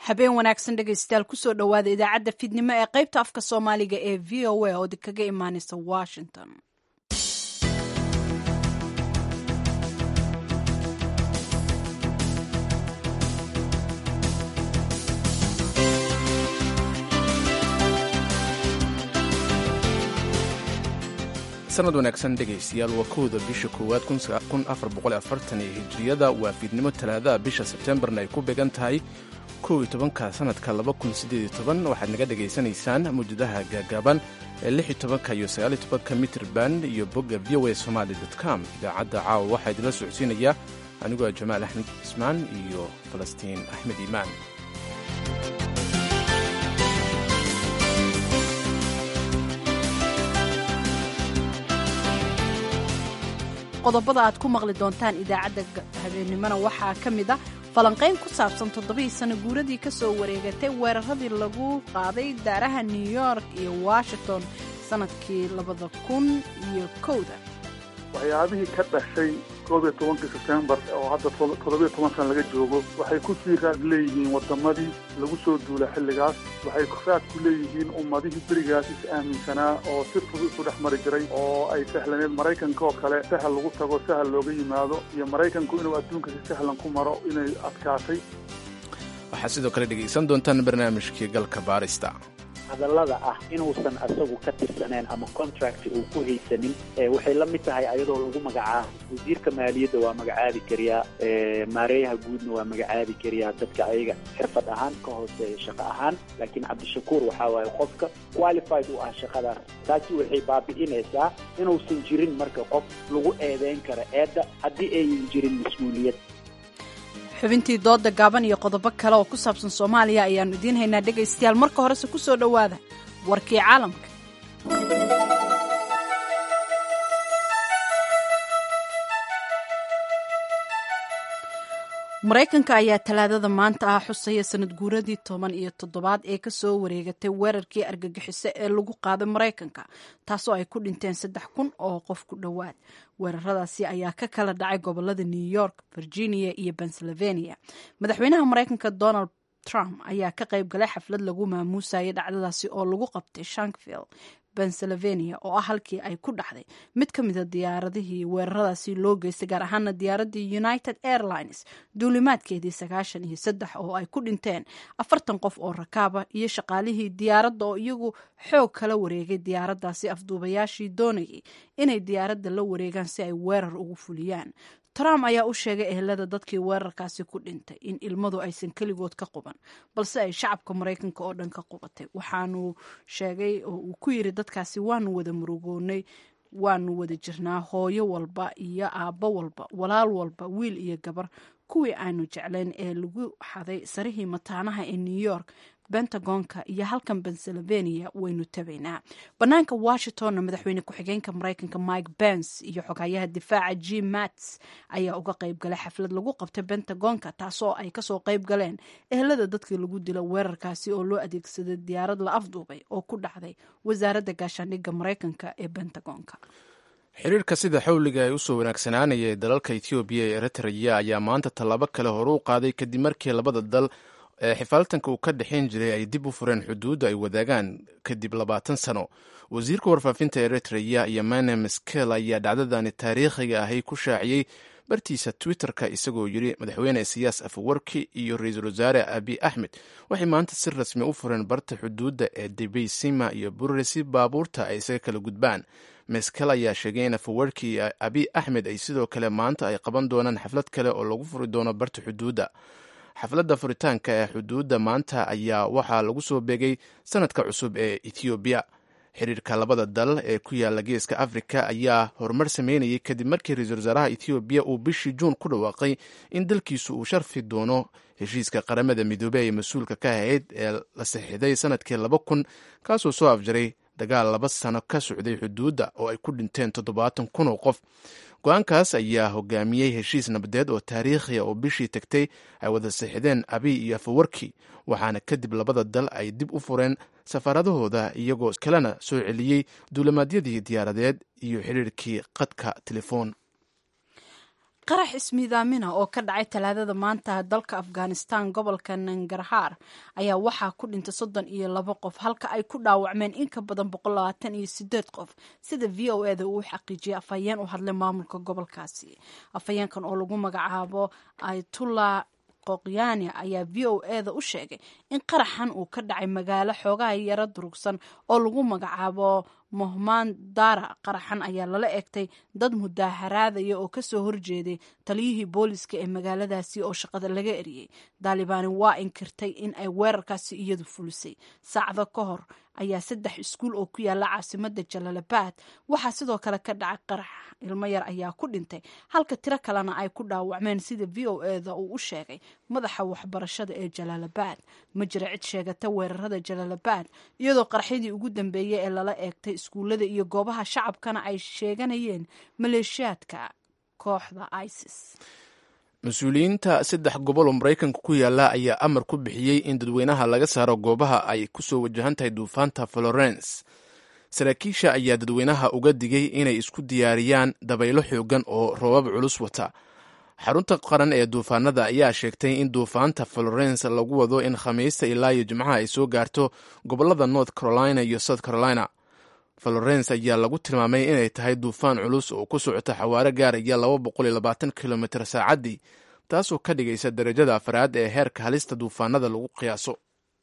habeen wanaagsan dhegaystayaal kusoo dhowaada idaacadda fidnimo ee qaybta afka soomaaliga ee v o a oo kaga imaaneysa washington sanad wanaagsan dhegaystayaal waa kowda bisha koowaad iyo hijriyada waa fiidnimo talaadaha bisha sebtembarna ay ku beegan tahay kow iyo tobanka sanadka waxaad naga dhegaysanaysaan mawjadaha gaagaaban ee lix iyo tobanka iyo sagaal iyo tobanka mitir band iyo bogga v o a somaali com idaacadda caawa waxaa idinla socodsiinaya anigoo ah jamaal axmed cismaan iyo falastiin axmed iimaan qodobada aad ku maqli doontaan idaacadda habeennimona waxaa ka mid a falanqayn ku saabsan toddobadii sano guuradii ka soo wareegatay weeraradii lagu qaaday daaraha new york iyo washington sannadkii labada kun iyo kowda waxyaabihii ka dhashay koob iyo tobankii sebtembar oo hadda toddobiyo toban sana laga joogo waxay ku sii raad leeyihiin waddamadii lagu soo duula xilligaas waxay raad ku leeyihiin ummadihii berigaas is aaminsanaa oo si fudud isu dhex mari jiray oo ay sahlaneed maraykanka oo kale sahal lagu tago sahal looga yimaado iyo maraykanku inuu adduunka si sahlan ku maro inay adkaatay waxaad sidoo kale dhegaysan doontaan barnaamijkii galka baarista hadallada ah inuusan asagu ka tirsaneen ama contract uu ku haysanin waxay la mid tahay ayadoo lagu magacaabo wasiirka maaliyadda waa magacaabi kariyaa maareeyaha guudna waa magacaabi kariyaa dadka ayaga xirfad ahaan ka hooseeya shaqo ahaan laakiin cabdishakuur waxaa waaye qofka qualified u ah shaqadaas taasi waxay baabi'inaysaa inuusan jirin marka qof lagu eedeyn karo eedda haddii ayan jirin mas-uuliyad xubintii dooda gaaban iyo qodobo kale oo ku saabsan soomaaliya ayaannu idiin haynaa dhegaystayaal marka horese ku soo dhowaada warkii caalamka maraykanka ayaa talaadada maanta ah xusaya sanad guuradii toban iyo toddobaad ee kasoo wareegatay weerarkii argagixiso ee lagu qaaday maraykanka taasoo ay ku dhinteen saddex kun oo qof ku dhowaad weeraradaasi ayaa ka kala dhacay gobolada new york virginia iyo pennsylvania madaxweynaha maraykanka donald trump ayaa ka qayb galay xaflad lagu maamuusayay dhacdadaasi oo lagu qabtay shankville pennsylvania oo ah halkii ay ku dhacday mid ka mida diyaaradihii weeraradaasi loo geystay gaar ahaana diyaaradii united airlines duulimaadkeedii sagaashan iyo saddex oo ay ku dhinteen afartan qof oo rakaaba iyo shaqaalihii diyaaradda oo iyagu xoog kala wareegay diyaaraddaasi afduubayaashii doonayay inay diyaaradda la wareegaan si ay weerar ugu fuliyaan trump ayaa u sheegay ehelada dadkii weerarkaasi ku dhintay in ilmadu aysan keligood ka quban balse ay shacabka maraykanka oo dhan ka qubatay waxaanu sheegay oo uu ku yiri dadkaasi waanu wada murugoonay waanu wada jirnaa hooyo walba iyo aabbo walba walaal walba wiil iyo gabar kuwii aanu jeclayn ee lagu xaday sarihii mataanaha ee new york bentagonka iyo halkan pennsylvania waynu tabaynaa banaanka washingtonna madaxweyne ku-xigeenka maraykanka mike bens iyo xogayaha difaaca jim mats ayaa uga qayb galay xaflad lagu qabtay bentagonka taasoo ay kasoo qayb galeen ehelada dadkii lagu dilo weerarkaasi oo loo adeegsaday diyaarad la afduubay oo ku dhacday wasaaradda gaashaandhigga maraykanka ee bentagonka xiriirka sida xawliga ay usoo wanaagsanaanaya ee dalalka etoobiya ee eritreya ayaa maanta tallaabo kale hore u qaaday kadib markii labada dal ee xifaaltanka uu ka dhexayn jiray ay dib u fureen xuduudda ay wadaagaan kadib labaatan sano wasiirka warfaafinta eritreya iyo mane meskel ayaa dhacdadani taariikhiga ahay ku shaaciyey bartiisa twitter-ka isagoo yidhi madaxweyne siyaas afawarki iyo ra-iisul wasaare abi axmed waxay maanta si rasmi u fureen barta xuduudda ee debeysima iyo burre si baabuurta ay isaga kala gudbaan meskel ayaa sheegay in afawarki iyo abi axmed ay sidoo kale maanta ay qaban doonaan xaflad kale oo lagu furi doono barta xuduudda xafladda furitaanka ee xuduudda maanta ayaa waxaa lagu soo beegay sanadka cusub ee ethoobiya xiriirka labada dal ee ku yaala geeska afrika ayaa horumar sameynayay kadib markii ra-iisul wasaaraha ethoobiya uu bishii juun ku dhawaaqay in dalkiisu uu sharfi doono heshiiska qaramada midoobey ee mas-uulka ka ahayd ee la saxiixday sanadkii laba kun kaasoo soo afjaray dagaal laba sano ka socday xuduudda oo ay ku dhinteen toddobaatan kun oo qof go-aankaas ayaa hogaamiyey heshiis nabadeed oo taariikhiya oo bishii tagtay ay wada saxideen abiy iyo afawarki waxaana kadib labada dal ay dib u fureen safaaradahooda iyagoo kalena soo celiyey duulimaadyadii diyaaradeed iyo xiriirkii qadka telefoon qarax ismiidaamina oo ka dhacay talaadada maanta dalka afghanistan gobolka nangarhaar ayaa waxaa ku dhintay soddon iyo labo qof halka ay ku dhaawacmeen in ka badan boqol labaatan iyo sideed qof sida v o eda uu xaqiijiyay afhayeen u hadlay maamulka gobolkaasi afhayeenkan oo lagu magacaabo aytullah qoqyaani ayaa v o eda u sheegay in qaraxan uu ka dhacay magaalo xoogaha yaro durugsan oo lagu magacaabo mohmaan dara qaraxan ayaa lala egtay dad mudaaharaadaya oo kasoo horjeeday taliyihii booliska ee magaaladaasi oo shaqada laga eriyey daalibaani waa inkirtay in ay weerarkaasi iyadu fulisay saacado ka hor ayaa saddex iskuul oo ku yaala caasimada jalalabaad waxaa sidoo kale ka dhacay qarax ilmo yar ayaa ku dhintay halka tiro kalena ay ku dhaawacmeen sida v o eda uu u sheegay madaxa waxbarashada ee jalalabaad ma jira cid sheegata weerarada jalalabaad iyadoo qaraxyadii ugu dambeeyey ee lala eegtay iskuullada iyo goobaha shacabkana ay sheeganayeen maleeshiyaadka kooxda isis mas-uuliyiinta saddex gobol oo maraykanka ku yaala ayaa amar ku bixiyey in dadweynaha laga saaro goobaha ay ku soo wajahan tahay duufaanta florence saraakiisha ayaa dadweynaha uga digay inay isku diyaariyaan dabaylo xoogan oo roobab culus wata xarunta qaran ee duufaanada ayaa sheegtay in duufaanta florence lagu wado in khamiista ilaa iyo jimcaha ay soo gaarto gobolada north carolina iyo south carolina florence ayaa lagu tilmaamay inay tahay duufaan culus oo ku socota xawaare gaaraya laba boqol iyo labaatan kilomitr saacaddii taasoo ka dhigaysa darajada afraad ee heerka halista duufaanada lagu qiyaaso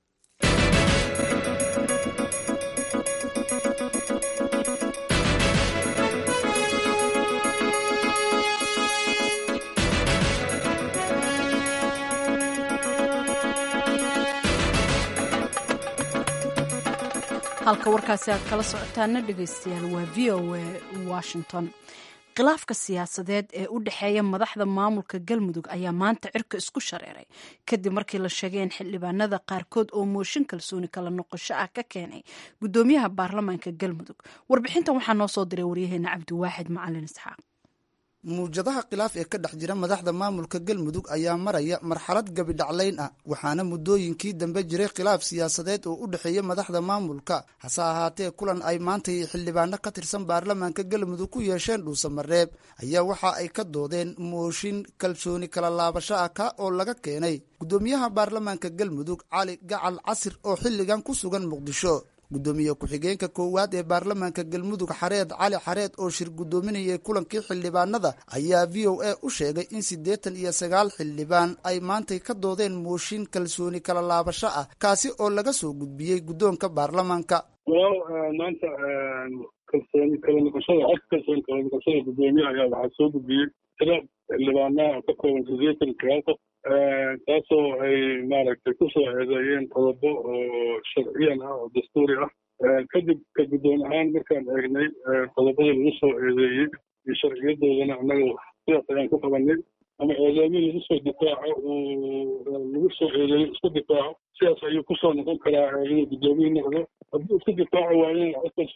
halka warkaasi aad kala socotaana dhegaystayaal waa v o a washington khilaafka siyaasadeed ee u dhexeeya madaxda maamulka galmudug ayaa maanta cirka isku shareeray kadib markii la sheegay in xildhibaanada qaarkood oo mooshin kalsooni kala noqosho ah ka keenay gudoomiyaha baarlamaanka galmudug warbixintan waxaa noo soo diray waryaheena cabdiwaaxid macalin isxaaq muwjadaha khilaaf ee ka dhex jira madaxda maamulka galmudug ayaa maraya marxalad gabidhaclayn ah waxaana muddooyinkii dambe jiray khilaaf siyaasadeed oo u dhexeeya madaxda maamulka hase ahaatee kulan ay maanta xildhibaano ka tirsan baarlamaanka galmudug ku yeesheen dhuusamareeb ayaa waxa ay ka doodeen mooshin kalsooni kala laabasho ah ka oo laga keenay guddoomiyaha baarlamaanka galmudug cali gacal casir oo xilligan ku sugan muqdisho guddoomiye ku-xigeenka koowaad ee baarlamaanka galmudug xareed cali xareed oo shir guddoominayay kulankii xildhibaanada ayaa v o a u sheegay in siddeetan iyo sagaal xildhibaan ay maantay ka doodeen mooshin kalsooni kala laabasho ah kaasi oo laga soo gudbiyey guddoonka baarlamaanka walaal maanta kalsooni kala noqoshada cod kalsooni kala noqoshada guddoomiye ayaa waxaa soo gudbiyey tira xildhibaanaha ka kooban siddeetan sagaal qof taasoo ay maaragtay kusoo eedeeyeen qodobo oo sharciyan ah oo dastuuri ah kadib ka guddoon ahaan markaan eegnay qodobada lagu soo eedeeyey iyo sharciyadoodana annaga sidaas ayaan ku qabanay ama eedeymi lagu soo difaaco uu lagu soo eedeeyo isku difaaco sidaas ayuu kusoo noqon karaa inuu guddoomiye noqdo haddii isku difaaco waayana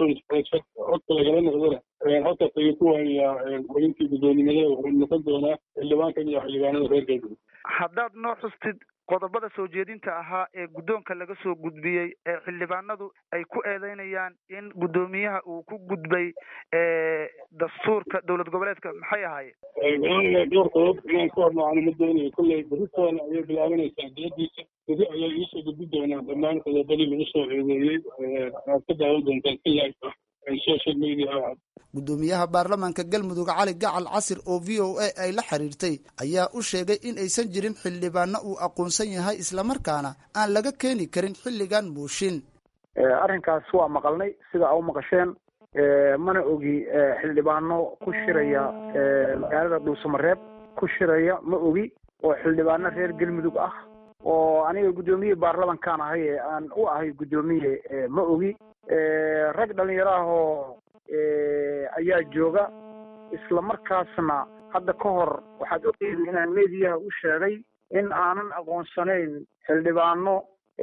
codka lagala noqdona halkaas ayuu ku waayayaa xubintii guddoonimada wuxuu noqon doonaa xildhibaankan iyo xildhibaanada reer galmudug haddaad noo xustid qodobada soo jeedinta ahaa ee guddoonka laga soo gudbiyey ee xildhibaanadu ay ku eedeynayaan in guddoomiyaha uu ku gudbay dastuurka dowlad goboleedka maxay ahaayeen dhowr qodob inaan ku hormacano ma doonayo kolley beritoona ayay bilaabanaysaa diyadiisa beri ayaa iisoo gudbi doonaa dhammaan qodobadii lagu soo eedeeyey aad ka daawan doontaan si live ah social media ah guddoomiyaha baarlamaanka galmudug cali gacal casir oo v o a ay la xiriirtay ayaa u sheegay in aysan jirin xildhibaano uu aqoonsan yahay islamarkaana aan laga keeni karin xilligan mooshin arrinkaas waa maqalnay sida a u maqasheen mana ogi xildhibaano ku shiraya magaalada dhuusamareeb ku shiraya ma ogi oo xildhibaano reer galmudug ah oo aniga guddoomiye baarlamankaan ahay ee aan u ahay guddoomiye ma ogi rag dhalinyaro ah oo ayaa jooga isla markaasna hadda ka hor waxaad ogeydi inaan mediyaha u sheegay in aanan aqoonsanayn xildhibaano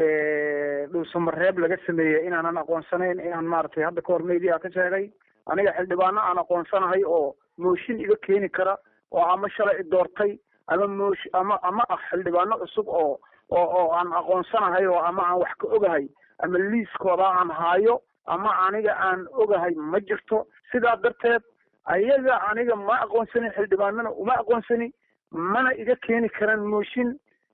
dhuusamareeb laga sameeyey inaanan aqoonsanayn inaan maaragtay hadda ka hor mediyaha ka sheegay aniga xildhibaano aan aqoonsanahay oo mooshin iga keeni kara oo ama shalay doortay ama moosh ama ama ah xildhibaano cusub oo oo oo aan aqoonsanahay oo ama aan wax ka ogahay ama liiskooda aan haayo ama aniga aan ogahay ma jirto sidaa darteed ayaga aniga ma aqoonsanin xildhibaanana uma aqoonsani mana iga keeni karaan mooshin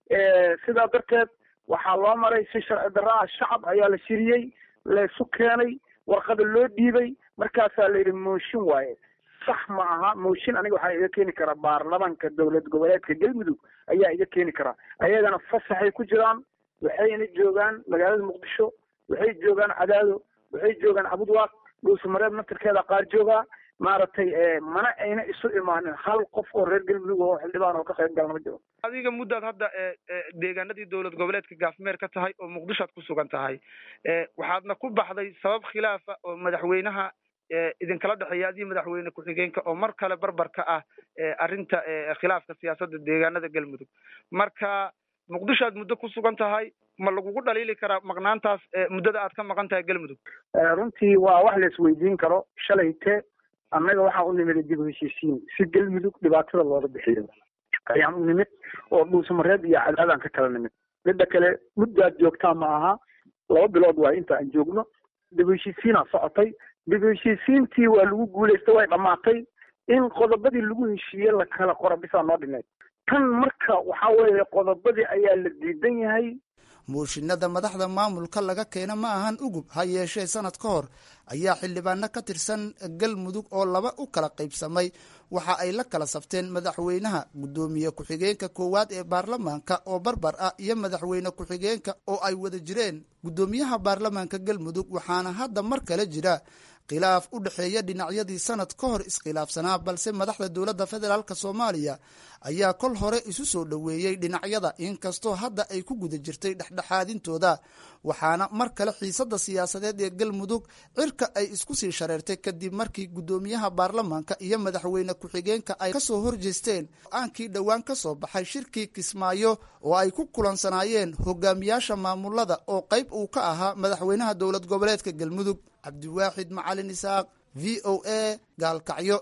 sidaa darteed waxaa loo maray si sharci darro ah shacab ayaa la shiriyey laysu keenay warqada loo dhiibay markaasaa la yidhi mooshin waaye sax ma aha mooshin aniga waxaa iga keeni karaa baarlamanka dowlad goboleedka galmudug ayaa iga keeni karaa ayagana fasaxay ku jiraan waxayna joogaan magaalada muqdisho waxay joogaan cadaado waxay joogaan cabudwaaq dhuusamareeb naftirkeeda qaar joogaa maaragtay mana ayna isu imaanin hal qof oo reer galmudug oo xildhibaan oo ka qayb galna ma jiro adiga muddaad hadda deegaanadii dowlad goboleedka gaafmeer ka tahay oo muqdishoad ku sugan tahay waxaadna ku baxday sabab khilaafa oo madaxweynaha idinkala dhexeeya adii madaxweyne ku-xigeenka oo mar kale barbar ka ah arrinta khilaafka siyaasadda deegaanada galmudug marka muqdisho aad muddo ku sugan tahay ma lagugu dhaliili karaa maqnaantaas muddada aad ka maqan tahay galmudug runtii waa wax la isweydiin karo shalayte annaga waxaa u nimid dib u heshiisiin si galmudug dhibaatada looga bixiyo ayaan u nimid oo dhuusamareeb iyo cadaadaan ka kala nimid midda kale muddaad joogtaa ma aha laba bilood waa inta aan joogno dib u heshiisiinaa socotay dib u heshiisiintii waa lagu guulaystay way dhammaatay in qodobadii lagu heshiiye la kala qora bisaa noo dhineed tan marka waxaa weeye qodobadii ayaa la diidan yahay muushinada madaxda maamulka laga keena ma ahan ugub ha yeeshee sanad ka hor ayaa xildhibaano ka tirsan galmudug oo laba u kala qaybsamay waxa ay la kala sabteen madaxweynaha guddoomiye ku-xigeenka koowaad ee baarlamaanka oo barbar ah iyo madaxweyne ku-xigeenka oo ay wada jireen guddoomiyaha baarlamaanka galmudug waxaana hadda mar kale jira khilaaf u dhexeeya dhinacyadii sanad ka hor iskhilaafsanaa balse madaxda dowladda federaalk soomaaliya ayaa kol hore isu soo dhoweeyey dhinacyada inkastoo hadda ay ku guda jirtay dhexdhexaadintooda waxaana mar kale xiisada siyaasadeed ee galmudug cirka ay isku sii shareertay kadib markii guddoomiyaha baarlamaanka iyo madaxweyne ku-xigeenka ay kasoo horjeesteen go-aankii dhowaan ka soo baxay shirkii kismaayo oo ay ku kulansanaayeen hogaamiyaasha maamulada oo qayb uu ka ahaa madaxweynaha dowlad goboleedka galmudug cabdiwaaxid macalin isaaq v o a gaalkacyo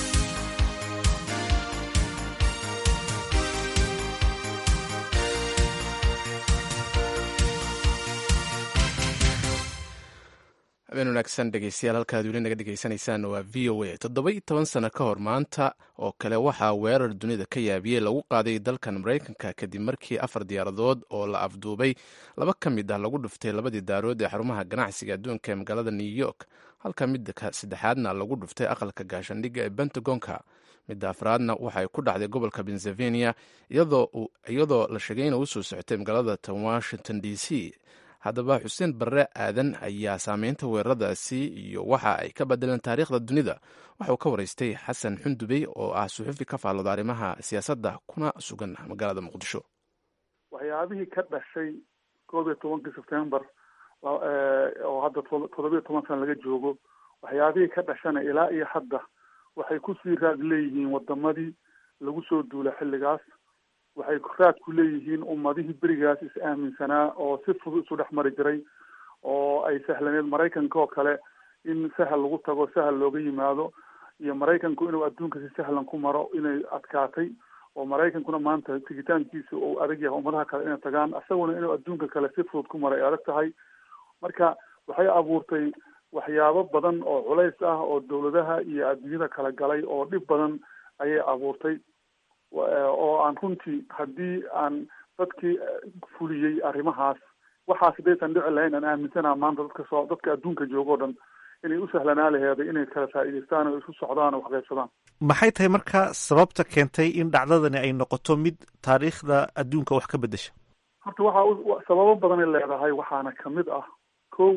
habeen wanaagsan dhegeystayaal halkaad weli naga dhegeysanaysaan waa v o a toddoba iyo toban sano ka hor maanta oo kale waxaa weerar dunida ka yaabiyey lagu qaaday dalkan maraykanka kadib markii afar diyaaradood oo la afduubay laba ka mid ah lagu dhuftay labadii daarood ee xarumaha ganacsiga adduunka ee magaalada new york halka midda saddexaadna lagu dhuftay aqalka gaashandhigga ee pentagonka midda afraadna waxay ku dhacday gobolka pennsylvania iyadoo la sheegay ina usoo socotay magaalada tan washington d c haddaba xuseen barre aadan ayaa saameynta weeraradaasi iyo waxa ay ka bedeleen taariikhda dunida waxauu ka waraystay xasan xundubey oo ah suxufi ka faallooda arrimaha siyaasadda kuna sugan magaalada muqdisho waxyaabihii ka dhashay koob iyo tobankii sebtembar oo hadda toddobiyo toban sana laga joogo waxyaabihii ka dhashana ilaa iyo hadda waxay kusii raad leeyihiin wadamadii lagu soo duula xilligaas waxay raad ku leeyihiin ummadihii berigaas is aaminsanaa oo si fudud isu dhex mari jiray oo ay sahlaneed maraykanka oo kale in sahal lagu tago sahal looga yimaado iyo maraykanku inuu adduunka si sahlan ku maro inay adkaatay oo maraykankuna maanta tigitaankiisa uu adag yahay ummadaha kale inay tagaan isaguna inuu adduunka kale si fudud ku maro ay adag tahay marka waxay abuurtay waxyaabo badan oo culays ah oo dawladaha iyo adduunyada kala galay oo dhib badan ayay abuurtay oo aan runtii haddii aan dadkii fuliyey arrimahaas waxaas hadaysan dhici lahayn aan aaminsanaa maanta dadka soo dadka adduunka jooga o dhan inay u sahlanaa laheeday inay kala faa'iidaystaan oo isu socdaan oo waxqaybsadaan maxay tahay marka sababta keentay in dhacdadani ay noqoto mid taariikhda adduunka wax ka bedesha horta waxaa sababo badanay leedahay waxaana kamid ah ko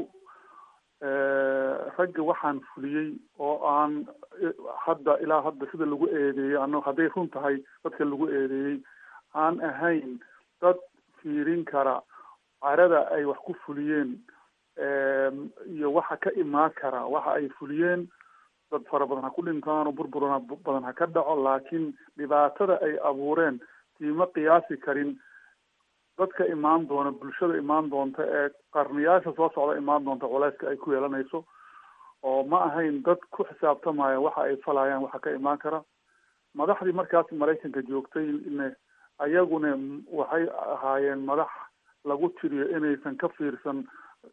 ragga waxaan fuliyey oo aan hadda ilaa hadda sida lagu eedeeyey ano hadday run tahay dadka lagu eedeeyey aan ahayn dad fiirin kara carada ay wax ku fuliyeen iyo waxa ka imaan kara waxa ay fuliyeen dad fara badan ha ku dhintaan oo burburana badan ha ka dhaco laakiin dhibaatada ay abuureen tiima qiyaasi karin dadka imaan doona bulshada imaan doonta ee qarniyaasha soo socda imaan doonta culeyska ay ku yeelanayso oo ma ahayn dad ku xisaabtamaya waxa ay falayaan waxa ka imaan kara madaxdii markaas maraykanka joogtay ne ayaguna waxay ahaayeen madax lagu tiriyo inaysan ka fiirsan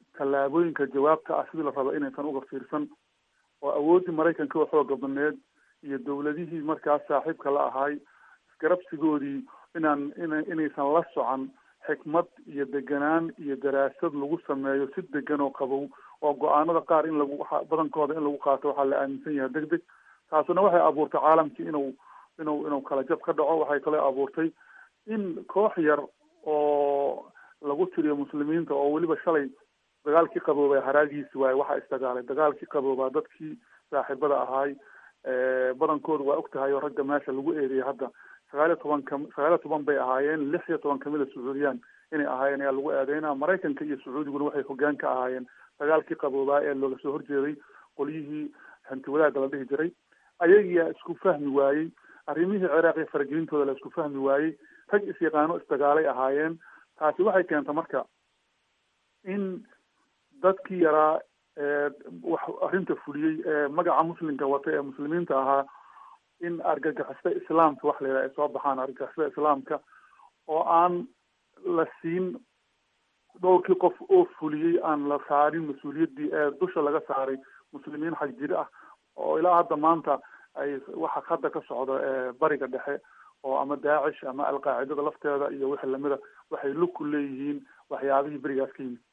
tallaabooyinka jawaabta ah sidii la raba inaysan uga fiirsan oo awooddii maraykanka oo xooga badneed iyo dowladihii markaas saaxiibka la ahay isgarabsigoodii inaan ina inaysan la socon xikmad iyo deganaan iyo daraasad lagu sameeyo si degan oo qabow oo go-aanada qaar in lagu badankooda in lagu qaato waxaa la aaminsan yahay deg deg taasuna waxay abuurtay caalamkii inuu inuu inuu kala jab ka dhaco waxay kale abuurtay in koox yar oo lagu tiriyo muslimiinta oo weliba shalay dagaalkii qaboobay haraagiisi waaye waxaa isdagaalay dagaalkii qaboobaa dadkii saaxiibada ahaay badankoodu waa og tahay oo ragga meesha lagu eedeeyay hadda sagaal iyo toban ka sagaal iyo toban bay ahaayeen lix iyo toban kamid a sacuudiyaan inay ahaayeen ayaa lagu eedeynaa maraykanka iyo sacuudiguna waxay hogaan ka ahaayeen dagaalkii qaboobaa ee looga soo horjeeday qolyihii hanti wadaagga la dhihi jiray ayagiyaa isku fahmi waayey arrimihii ciraaq iyo faragelintooda la isku fahmi waayey rag is-yaqaano isdagaalay ahaayeen taasi waxay keenta marka in dadkii yaraa wax arrinta fuliyey ee magaca muslimka wata ee muslimiinta ahaa in argagixisada islaamka wax la yidhaha ay soo baxaan argagixisada islaamka oo aan la siin dhowrkii qof oo fuliyey aan la saarin mas-uuliyaddii ee dusha laga saaray muslimiin xag jiri ah oo ilaa hadda maanta ay waxa hadda ka socda bariga dhexe oo ama daacish ama alqaacidada lafteeda iyo wixii lamida waxay lug ku leeyihiin waxyaabihii berigaas ka yimid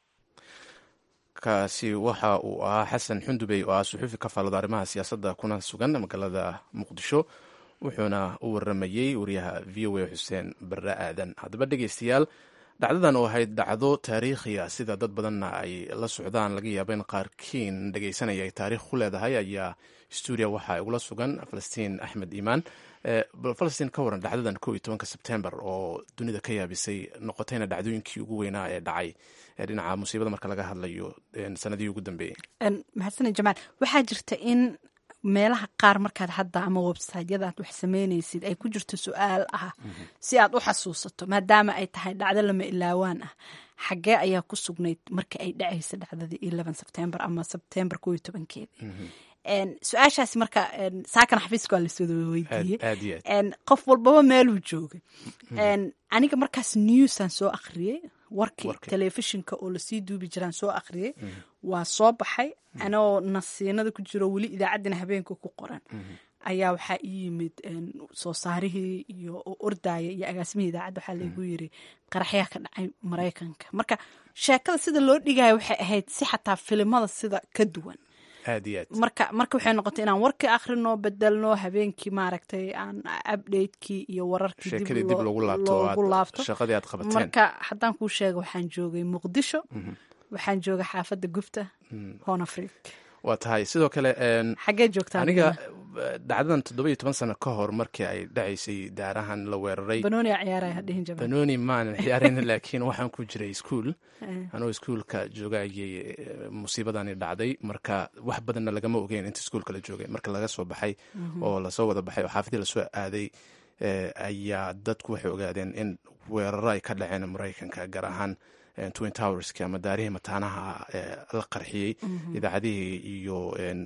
kaasi waxa uu ahaa xasan xundubey oo ah suxuufi ka faallada arrimaha siyaasadda kuna sugan magaalada muqdisho wuxuuna u waramayey wariyaha v o a xuseen barre aadan haddaba dhegeystayaal dhacdadan oo ahayd dhacdo taariikhiya sida dad badanna ay la socdaan laga yaaba in qaarkiin dhegeysanaya ay taarikh ku leedahay ayaa stuudiya waxaa igula sugan falastiin axmed iimaan falastiin ka waran dhacdadan ko iyo tobanka sebtembar oo dunida ka yaabisay noqotayna dhacdooyinkii ugu weynaa ee dhacay ee dhinaca musiibada marka laga hadlayo sanadihii ugu dambeeyey maxadsane jamaal waxaa jirta in meelaha qaar markaad hadda ama websiteyada aad wax sameynaysid ay ku jirto su-aal ah si aad u xasuusato maadaama ay tahay dhacdo lama ilaawaan ah xaggee ayaa ku sugnayd marka ay dhacaysa dhacdadii eleven sebtembar ama sebtembar ko iyo tobankeedii su-aashaasi marka saakana xafiiska waa lasoo weydiiyey qof walbaba meeluu joogay aniga markaas newsaan soo akhriyey warkii telefishinka oo lasii duubi jiraan soo akhriyey waa soo baxay anoo nasiinada ku jiro weli idaacaddina habeenka ku qoran ayaa waxaa ii yimid soo saarihii iyo ordaya iyo agaasimihii idaacadda waxaa laygu yiri qaraxyaa ka dhacay maraykanka marka sheekada sida loo dhigaya waxay ahayd si xataa filimada sida ka duwan marka marka waxay noqotay inaan warkii akhrino bedelno habeenkii maaragtay aan updatekii iyo wararkii dib loogu laabto marka haddaan kuu sheega waxaan joogay muqdisho waxaan joogay xaafadda gubta hon afric waa tahay sidoo kale xaggee joogtaa aniga dhacdadan toddoba iyo toban sano ka hor markii ay dhacaysay daarahan la weeraray banooni ciyaaraya hadhihin jamaal banooni maanan ciyaarin laakiin waxaan ku jiray iskuol anoo iskuolka joogayay musiibadani dhacday marka wax badanna lagama ogeyn inta iskuolka la joogay marka laga soo baxay oo lasoo wada baxay oo xaafadii lasoo aaday ayaa dadku waxay ogaadeen in weeraro ay ka dhaceen maraykanka gaar ahaan twin towerski ama daarihii mataanaha la qarxiyey idaacadihii iyo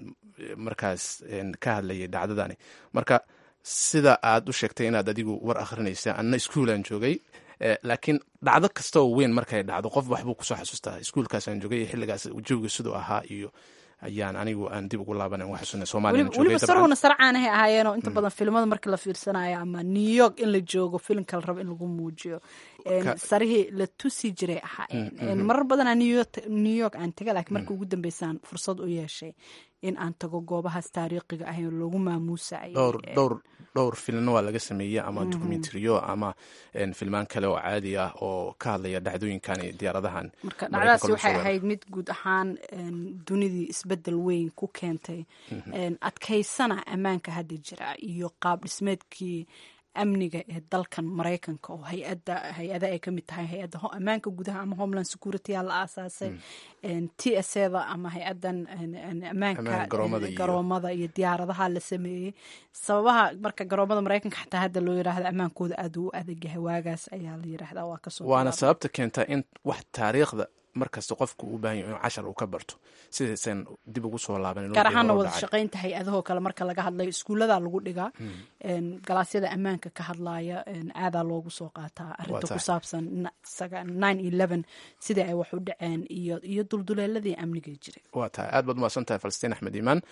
markaas ka hadlayay dhacdadani marka sida aad u sheegtay inaad adigu war akhrinaysa anna iskuolaan joogay laakiin dhacdo kasta oo weyn markay dhacdo qof waxbuu kusoo xasuustaa iskuolkaasaan joogay iyo xilligaas jooga siduu ahaa iyo ayaan anigu aan dib ugu laabanan wax xusuna soomaaliya weliba sarowna sarcaanahay ahaayeenoo inta badan filimada marka la fiirsanayo ama new york in la joogo filimka la rabo in lagu muujiyo sarihii la tusi jiray ahaayeen marar badanaa new york aan taga laakiin marka ugu dambeysaan fursad u yeeshay in aan tago goobahaas taariikhiga ah loogu maamuusay dhowr dhowr filmna waa laga sameeyey ama documentariyo ama filmaan kale oo caadi ah oo ka hadlaya dhacdooyinkan iyo diyaaradahan marka dhacdadaasi waxay ahayd mid guud ahaan dunidii isbedel weyn ku keentay adkaysana ammaanka hadda jira iyo qaab dhismeedkii amniga ee dalkan maraykanka oo hay-ada hay-ada ay kamid tahay hay-adda ammaanka gudaha ama homeland security aa la aasaasay t s eda ama hay-adan ammaanka garoomada iyo diyaaradaha la sameeyey sababaha marka garoomada maraykanka xataa hadda loo yiraahdo ammaankooda aad u adagyahay waagaas ayaa la yiraahdaa waa kasoo waana sababta keenta in wax taariikhda markasta qofku uu baahan yaho inuu cashar uu ka barto sidaysan dib ugu soo laaban gaar ahaana wada shaqaynta hay-adahoo kale marka laga hadlayo iskuullada lagu dhigaa galaasyada ammaanka ka hadlaaya aadaa loogu soo qaataa arinta ku saabsan nine eleven sidai ay wax u dhaceen iyo iyo dulduleeladii amniga jiray waa tahay aad baad umahadsan tahay falastiin axmed iimaan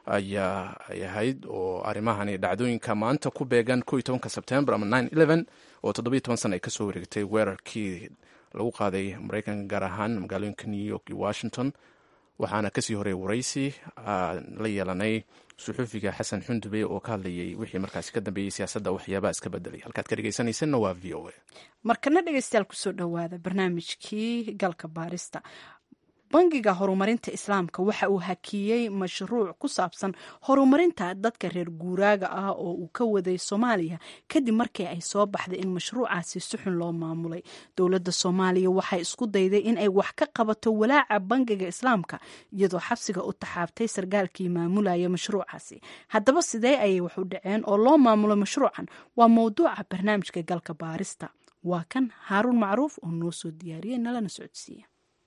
ayaa ay ahayd oo arrimahani dhacdooyinka maanta ku beegan ko iyo tobanka sebtembar ama nine eleven oo toddobiyo toban sana ay kasoo wareegtay weerarkii lagu qaaday maraykanka gaar ahaan magaalooyinka new york iyo washington waxaana kasii horeey waraysi la yeelanay suxuufiga xasan xundube oo ka hadlayay wixii markaasi ka dambeeyey siyaasadda waxyaabaha iska bedelay halkaad ka dhegeysanaysanna waa v o a markana dhegeystayaal kusoo dhowaada barnaamijkii galka baarista bangiga horumarinta islaamka waxa uu hakiyey mashruuc ku saabsan horumarinta dadka reer guuraaga ah oo uu ka waday soomaaliya kadib markii ay soo baxday in mashruucaasi si xun loo maamulay dowladda soomaaliya waxay isku dayday in ay wax ka qabato walaaca bangiga islaamka iyadoo xabsiga u taxaabtay sarkaalkii maamulaya mashruucaasi haddaba sidee ayay wax u dhaceen oo loo maamulo mashruucan waa mowduuca barnaamijka galka baarista waa kan haaruun macruuf oo noo soo diyaariyey nalana socodsiiya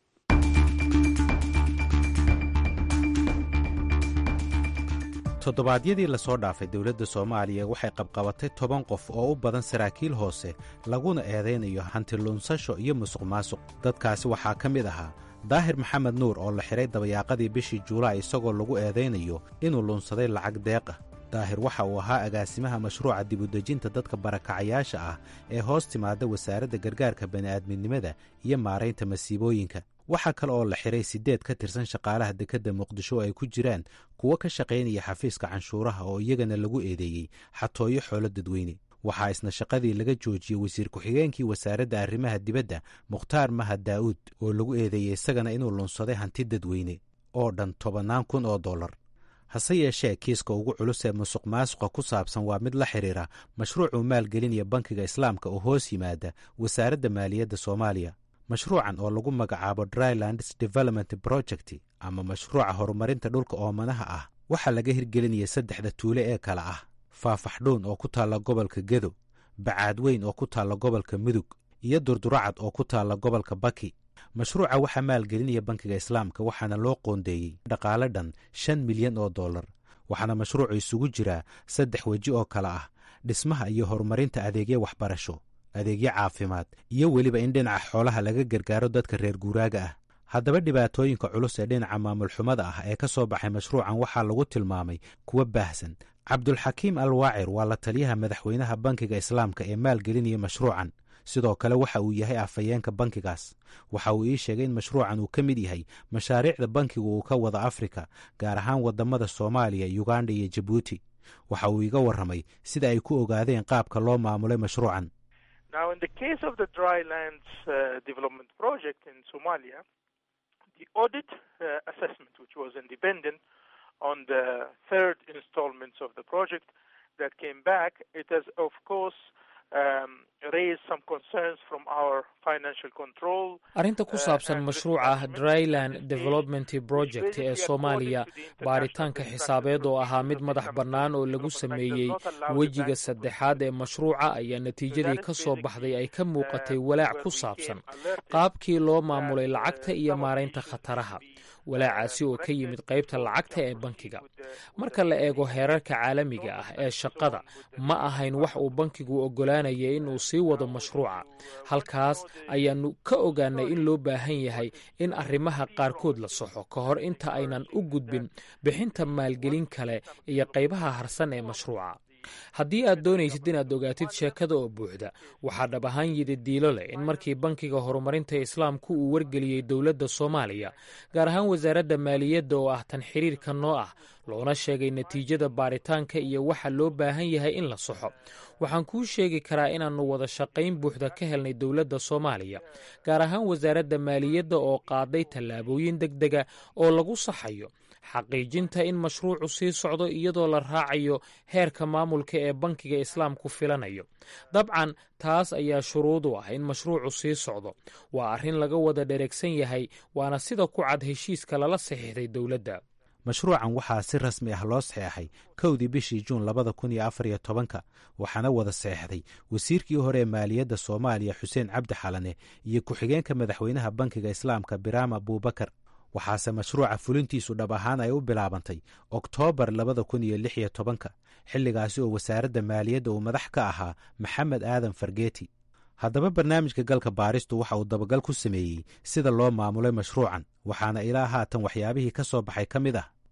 toddobaadyadii lasoo dhaafay dowladda soomaaliya waxay qabqabatay toban qof oo u badan saraakiil hoose laguna eedaynayo hantiluunsasho iyo musuq maasuq dadkaasi waxaa ka mid ahaa daahir maxamed nuur oo la xidhay dabayaaqadii bishii juulaay isagoo lagu eedaynayo inuu luunsaday lacag deeq ah daahir waxa uu ahaa agaasimaha mashruuca dibudejinta dadka barakacayaasha ah ee hoos timaada wasaaradda gargaarka bani'aadminimada iyo maaraynta masiibooyinka waxaa kale oo la xidhay siddeed ka tirsan shaqaalaha dekedda muqdisho oo ay ku jiraan kuwo ka shaqaynaya xafiiska canshuuraha oo iyagana lagu eedeeyey xatooyo xoolo dadweyne waxaa isna shaqadii laga joojiyey wasiir ku-xigeenkii wasaaradda arrimaha dibadda mukhtaar mahad daa'uud oo lagu eedeeyey isagana inuu lunsaday hanti dadweyne oo dhan tobannaan kun oo dollar hase yeeshee kiiska ugu culus ee musuq maasuqa ku saabsan waa mid la xidhiira mashruucuu maalgelinaya bankiga islaamka oo hoos yimaada wasaaradda maaliyadda soomaaliya mashruucan oo lagu magacaabo drylands development project ama mashruuca horumarinta dhulka oomanaha ah waxaa laga hirgelinaya saddexda tuule ee kale ah faafaxdhuun oo ku taalla gobolka gedo bacaadweyn oo ku taalla gobolka mudug iyo durduracad oo ku taalla gobolka baki mashruuca waxaa maalgelinaya bankiga islaamka waxaana loo qoondeeyey dhaqaale dhan shan milyan oo dollar waxaana mashruucu isugu jiraa saddex weji oo kale ah dhismaha iyo horumarinta adeegyo waxbarasho adeegyo caafimaad iyo weliba in dhinaca xoolaha laga gargaaro dadka reer guuraaga ah haddaba dhibaatooyinka culus ee dhinaca maamulxumada ah ee ka soo baxay mashruucan waxaa lagu tilmaamay kuwa baahsan cabdulxakiim al waacir waa la taliyaha madaxweynaha bankiga islaamka ee maalgelinaya mashruucan sidoo kale waxa uu yahay afhayeenka bankigaas waxa uu ii sheegay in mashruucan uu ka mid yahay mashaariicda bankigu uu ka wada afrika gaar ahaan wadamada soomaaliya yuganda iyo jabuuti waxa uu iga warramay sida ay ku ogaadeen qaabka loo maamulay mashruucan Now, in the case of the drylands uh, development project in Somalia, the audit uh, assessment, which was independent on the third installments of the project that came back, it has, of course, um, raised some concerns from our financial control. arrinta ku saabsan mashruuca dryland development project ee soomaaliya baaritaanka xisaabeed oo ahaa mid madax bannaan oo lagu sameeyey wejiga saddexaad ee mashruuca ayaa natiijadii ka soo baxday ay ka muuqatay walaac ku saabsan qaabkii loo maamulay lacagta iyo maaraynta khataraha walaacaasi oo ka yimid qaybta lacagta ee bankiga marka la eego heerarka caalamiga ah ee shaqada ma ahayn wax uu bankigu oggolaanaya inuu sii wado mashruuca halkaas ayaannu ka ogaanay in loo baahan yahay in arrimaha qaarkood la soxo ka hor inta aynan u gudbin bixinta maalgelin kale iyo qaybaha harsan ee mashruuca haddii aad doonaysid inaad ogaatid sheekada oo buuxda waxaa dhab ahaan yidi diilo leh in markii bankiga horumarinta islaamku uu wargeliyey dowladda soomaaliya gaar ahaan wasaaradda maaliyadda oo ah tan xiriirka noo ah loona sheegay natiijada baaritaanka iyo waxa loo baahan yahay in la soxo waxaan kuu sheegi karaa inaannu wada shaqayn buuxda ka helnay dowladda soomaaliya gaar ahaan wasaaradda maaliyadda oo qaaday tallaabooyin deg dega oo lagu saxayo xaqiijinta in mashruucu sii socdo iyadoo la raacayo heerka maamulka ee bankiga islaamku filanayo dabcan taas ayaa shuruud u ah in mashruucu sii socdo waa arrin laga wada dhereegsan yahay waana sida ku cad heshiiska lala saxiixday dowladda mashruucan waxaa si rasmi ah loo saxeexay kowdii bishii juun labada kun iyo afar iyo tobanka waxaana wada saxeexday wasiirkii hore ee maaliyadda soomaaliya xuseen cabdi xalane iyo ku-xigeenka madaxweynaha bankiga islaamka biraam abuubakar waxaase mashruuca fulintiisu dhab ahaan ay u bilaabantay oktoobar labada kun iyo lix iyo tobanka xilligaasi oo wasaaradda maaliyadda uu madax ka ahaa maxamed aadan fargeeti haddaba barnaamijka galka baaristu waxa uu dabagal ku sameeyey sida loo maamulay mashruucan waxaana ilaa haatan waxyaabihii ka soo baxay ka mid ah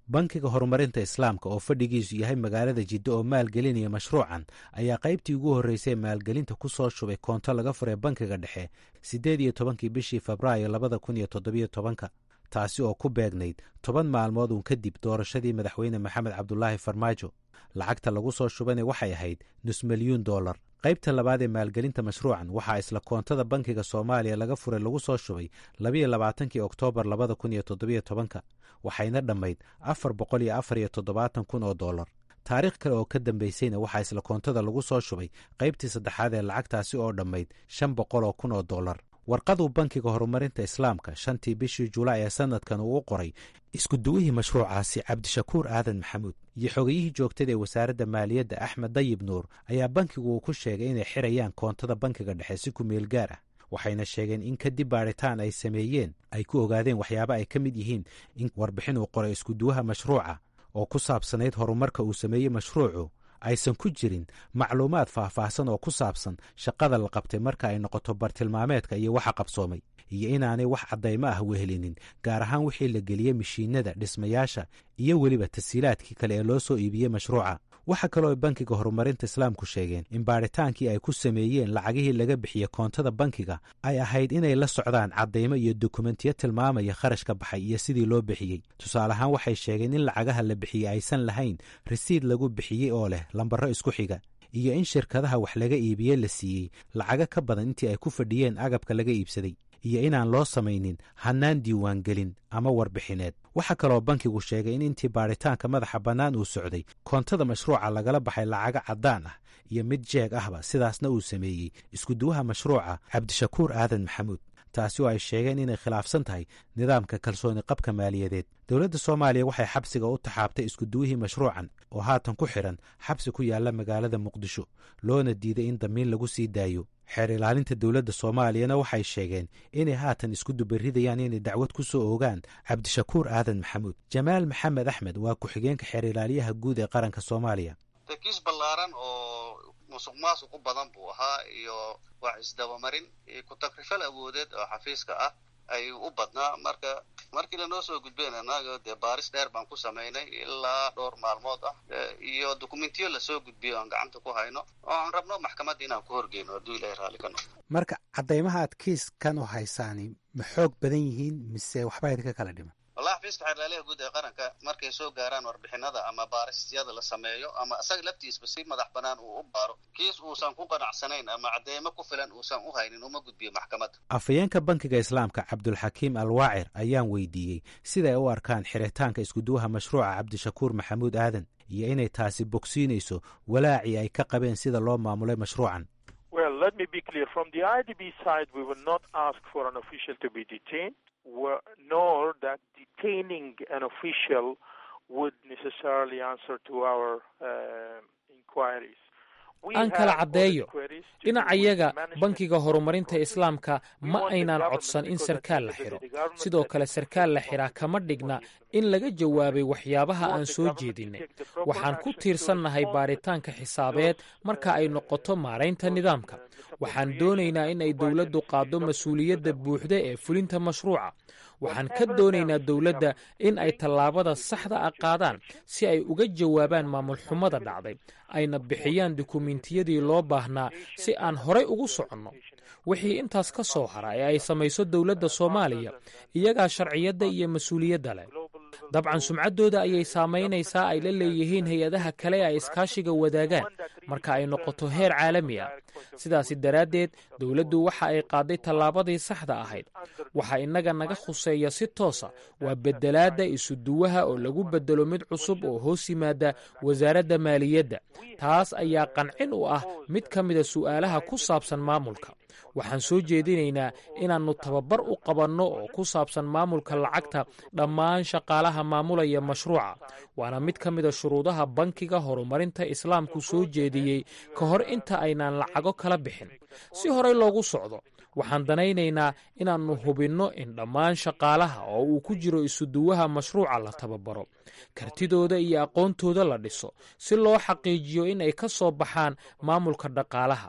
bankiga horumarinta islaamka oo fadhigiisu yahay magaalada jiddo oo maalgelinaya mashruucan ayaa qaybtii ugu horreysay maalgelinta ku soo shubay koonto laga furay bankiga dhexe siddeed iyo tobankii bishii febraayo labada kun iyo toddobiyo tobanka taasi oo ku beegnayd toban maalmood uun kadib doorashadii madaxweyne maxamed cabdulaahi farmaajo lacagta lagu soo shubana waxay ahayd nus milyuun dollar qaybta labaad ee maalgelinta mashruucan waxaa isla koontada bankiga soomaaliya laga furay lagu soo shubay labayo labaatankii oktoobar labada kun iyo toddobiyo tobanka waxayna dhammayd afar boqol iyo afar iyo toddobaatan kun oo dollar taariikh kale oo ka dambaysayna waxaa isla koontada lagu soo shubay qaybtii saddexaad ee lacagtaasi oo dhammayd shan boqol oo kun oo dollar warqaduu bankiga horumarinta islaamka shantii bishii julaay ee sanadkan uu u qoray iskuduwihii mashruucaasi cabdishakuur aadan maxamuud iyo xogayihii joogtada ee wasaaradda maaliyadda axmed dayib nuur ayaa bankigu uu ku sheegay inay xirayaan koontada bankiga dhexe si ku meel gaar ah waxayna sheegeen in kadib baadhitaan ay sameeyeen ay ku ogaadeen waxyaaba ay ka mid yihiin in warbixin uu qoray iskuduwaha mashruuca oo ku saabsanayd horumarka uu sameeyey mashruucu aysan ku jirin macluumaad faahfaahsan oo ku saabsan shaqada la qabtay marka ay noqoto bartilmaameedka iyo waxa qabsoomay iyo inaanay wax caddaymo ah wehelinin gaar ahaan wixii la geliyey mishiinada dhismayaasha iyo weliba tasiilaadkii kale ee loo soo iibiyey mashruuca waxaa kaloo ay bankiga horumarinta islaamku sheegeen in baadhitaankii ay ku sameeyeen lacagihii laga bixiyey koontada bankiga ay ahayd inay la socdaan caddaymo iyo dokumentiyo tilmaamaya kharash ka baxay iyo sidii loo bixiyey tusaale ahaan waxay sheegeen in lacagaha la bixiyey aysan lahayn risiid lagu bixiyey oo leh lambarro isku xiga iyo in shirkadaha wax laga iibiyey la siiyey lacago ka badan intii ay ku fadhiyeen agabka laga iibsaday iyo inaan loo samaynin hannaan diiwaangelin ama warbixineed waxaa kaloo bankigu sheegay in intii baadhitaanka madaxa bannaan uu socday koontada mashruuca lagala baxay lacago caddaan ah iyo mid jeeg ahba sidaasna uu sameeyey iskuduwaha mashruuca cabdishakuur aadan maxamuud taasi oo ay sheegeen inay khilaafsan tahay nidaamka kalsooni qabka maaliyadeed dowladda soomaaliya waxay xabsiga u taxaabtay iskuduwihii mashruucan oo haatan ku xidhan xabsi ku yaalla magaalada muqdisho loona diiday in damiin lagu sii daayo xeer ilaalinta dowladda soomaaliyana waxay sheegeen inay haatan isku dubaridayaan inay dacwad ku soo oogaan cabdishakuur aadan maxamuud jamaal maxamed axmed waa ku-xigeenka xeer ilaaliyaha guud ee qaranka soomaaliya kiis ballaaran oo musuq maasuq u badan buu ahaa iyo wax isdabamarin iyo ku-takrifal awoodeed oo xafiiska ah ayuu u badnaa marka markii lanoo soo gudbeen annaga dee baaris dheer baan ku samaynay ilaa dhowr maalmood ah iyo dokumentiyo lasoo gudbiyo aan gacanta ku hayno oo aan rabno maxkamadda inaan ku horgeyno hadduu ilahay raalli ka noqdo marka caddaymaha aad kiiskan u haysaani ma xoog badan yihiin mise waxba idinka kala dhiman wallahi xafiiska xeerlaaliyaha guud ee qaranka markay soo gaaraan warbixinada ama baarisyada la sameeyo ama isaga laftiisba si madax banaan uu u baaro kiis uusan ku qanacsanayn ama cadeymo ku filan uusan u haynin uma gudbiyo maxkamadda afhayeenka bankiga islaamka cabdulxakiim alwaacir ayaan weydiiyey siday u arkaan xiritaanka iskuduwaha mashruuca cabdishakuur maxamuud aadan iyo inay taasi bogsiinayso walaacii ay ka qabeen sida loo maamulay mashruucan Well, let me be clear. From the IDB side, we will not ask for an official to be detained, nor that detaining an official would necessarily answer to our uh, inquiries. aan kala caddeeyo dhinacayaga bankiga horumarinta islaamka ma aynaan codsan in sarkaal la xidho sidoo kale sarkaal la xidhaa kama dhigna in laga jawaabay waxyaabaha aan soo jeedinnay waxaan ku tiirsannahay baaritaanka xisaabeed marka ay noqoto maaraynta nidaamka waxaan doonaynaa in ay dowladdu qaaddo mas-uuliyadda buuxda ee fulinta mashruuca waxaan ka doonaynaa dowladda in ay tallaabada saxda ah qaadaan si ay uga jawaabaan maamul xumada dhacday ayna bixiyaan dukumentiyadii loo baahnaa si aan horay ugu soconno wixii intaas ka soo hara ee ay samayso dowladda soomaaliya iyagaa sharciyadda iyo mas-uuliyadda leh dabcan sumcaddooda ayay saamaynaysaa ay la leeyihiin hay-adaha kale ee ay iskaashiga wadaagaan marka ay noqoto heer caalami ah sidaasi daraaddeed dowladdu waxa ay qaaday tallaabadii saxda ahayd waxa innaga naga khuseeya si toosa waa beddelaadda isuduwaha oo lagu beddelo mid cusub oo hoos yimaada wasaaradda maaliyadda taas ayaa qancin u ah mid ka mida su'aalaha ku saabsan maamulka waxaan soo jeedinaynaa inaannu tababar u qabanno oo ku saabsan maamulka lacagta dhammaan shaqaalaha maamulaya mashruuca waana mid ka mida shuruudaha bankiga horumarinta islaamku soo jeediyey ka hor inta aynaan lacago kala bixin si horey loogu socdo waxaan danaynaynaa inaannu hubinno in dhammaan shaqaalaha oo uu ku jiro isuduwaha mashruuca la tababaro kartidooda iyo aqoontooda la dhiso si loo xaqiijiyo in ay ka soo baxaan maamulka dhaqaalaha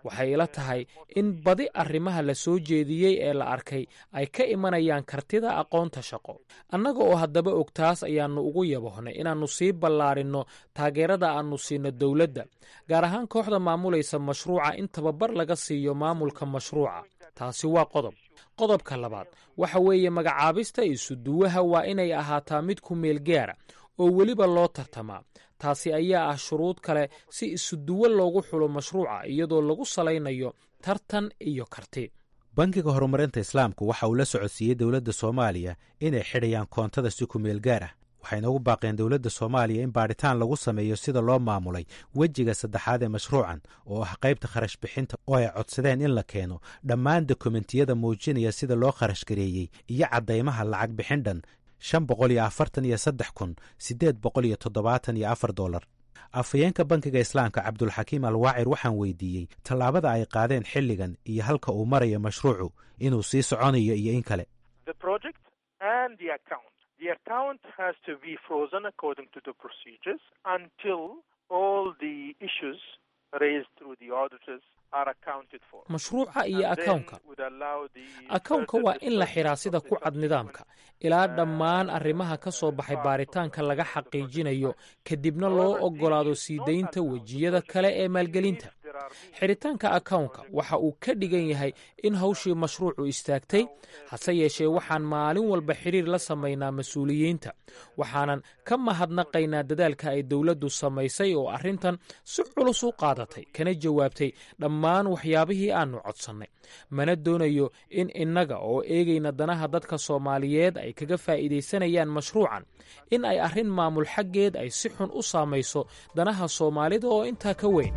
waxay ila tahay in badi arrimaha la soo jeediyey ee la arkay ay ka imanayaan kartida aqoonta shaqo annaga oo haddaba og taas ayaannu ugu yabohnay inaannu sii ballaarinno taageerada aannu siino dowladda gaar ahaan kooxda maamulaysa mashruuca in tababar laga siiyo maamulka mashruuca taasi waa qodob qodobka labaad waxa weeye magacaabista isuduwaha waa inay ahaataa mid ku meel gaara oo weliba loo tartamaa taasi ayaa ah shuruud kale si isuduwo loogu xulo mashruuca iyadoo lagu salaynayo tartan iyo karti bankiga horumarinta islaamku waxa uu la socodsiiyey dowladda soomaaliya inay xidhayaan koontada si ku meel gaar ah waxayna ugu baaqeen dowladda soomaaliya in baadhitaan lagu sameeyo sida loo maamulay wejiga saddexaad ee mashruucan oo ah qaybta kharash bixinta oo ay codsadeen in la keeno dhammaan dokumentiyada muujinaya sida loo kharash gareeyey iyo caddaymaha lacag bixin dhan shan boqol iyo afartan iyo saddex kun siddeed boqol iyo toddobaatan iyo afar dollar afhayeenka bankiga islaamka cabdulxakiim alwaacir waxaan weydiiyey tallaabada ay qaadeen xilligan iyo halka uu marayo mashruucu inuu sii soconayo iyo in kale The account has to be frozen according to the procedures until all the issues raised through the auditors are accounted for. mashruuca iyo akawnka akawnka waa in la xiraa sida ku cad nidaamka ilaa dhammaan arrimaha ka soo baxay baaritaanka laga xaqiijinayo kadibna loo oggolaado sii daynta wejiyada kale ee maalgelinta xiritaanka akawnka waxa uu ka dhigan yahay in hawshii mashruucu istaagtay hase yeeshee waxaan maalin walba xiriir la samaynaa mas-uuliyiinta waxaanan ka mahadnaqaynaa dadaalka ay dowladdu samaysay oo arrintan si culus u qaadatay kana jawaabtay dhammaan waxyaabihii aannu codsannay mana doonayo in innaga oo eegayna danaha dadka soomaaliyeed ay kaga faa'iidaysanayaan mashruucan in ay arrin maamul xaggeed ay si xun u saamayso danaha soomaalida oo intaa ka weyn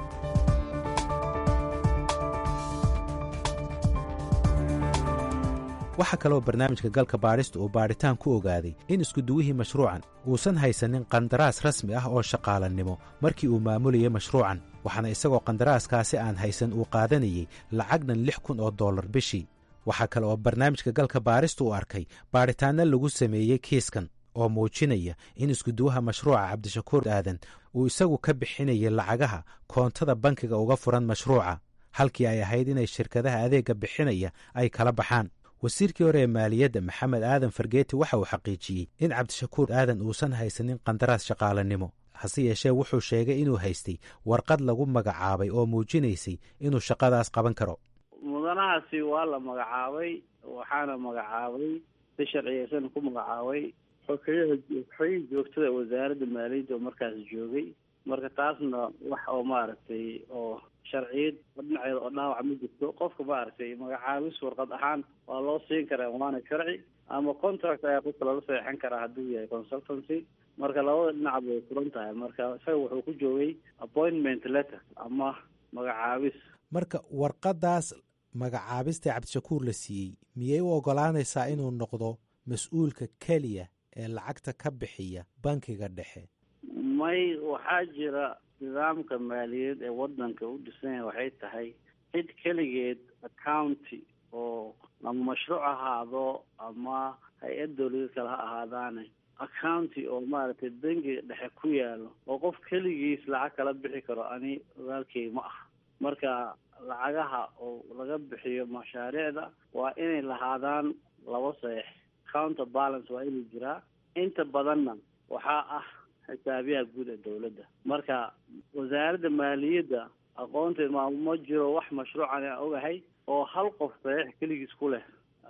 waxaa kaloo barnaamijka galka baadhista uu baadhitaan ku ogaaday in iskuduwihii mashruucan uusan haysanin qandaraas rasmi ah oo shaqaalannimo markii uu maamulayay mashruucan waxaana isagoo qandaraaskaasi aan haysan uu qaadanayey lacag dhan lix kun oo dollar bishii waxaa kale oo barnaamijka galka baadhista uu arkay baadhitaanna lagu sameeyey kiiskan oo muujinaya in iskuduwaha mashruuca cabdishakuur aadan uu isagu ka bixinayay lacagaha koontada bankiga uga furan mashruuca halkii ay ahayd inay shirkadaha adeegga bixinaya ay kala baxaan wasiirkii hore ee maaliyadda maxamed aadan fargeeti waxa uu xaqiijiyey in cabdishakuur aadan uusan haysanin qandaraas shaqaalanimo hase yeeshee wuxuu sheegay inuu haystay warqad lagu magacaabay oo muujinaysay inuu shaqadaas qaban karo mudanahaasi waa la magacaabay waxaana magacaabay si sharciyeysan ku magacaabay xogeyaha xogihii joogtada wasaaradda maaliyadda oo markaas joogay marka taasna wax oo maaragtay oo sharciyad dhinaceeda oo dhaawac ma jirto qofka maaragtay magacaabis warqad ahaan waa loo siin karaa waana sharci ama contract ayaa qofka lala saxeixan karaa hadduu yahay consultancy marka labada dhinac bay furan tahay marka isaga wuxuu ku joogay appointment letter ama magacaabis marka warqadaas magacaabista cabdishakuur la siiyey miyay u ogolaanaysaa inuu noqdo mas-uulka keliya ee lacagta ka bixiya bankiga dhexe may waxaa jira nidaamka maaliyadeed ee wadanka u dhisanya waxay tahay cid keligeed accounty oo ama mashruuc ahaado ama hay-ad dawladeed kale ha ahaadaane accounty oo maaragtay bangiga dhexe ku yaalo oo qof keligiis lacag kala bixi karo ani ogaalkey ma ah marka lacagaha oo laga bixiyo mashaariicda waa inay lahaadaan laba saeex counter balance waa inuu jiraa inta badanna waxaa ah xisaabiyaha guud ee dawladda marka wasaaradda maaliyadda aqoonteed ma ma jiro wax mashruucan aan ogahay oo hal qof saxiix keligiis ku leh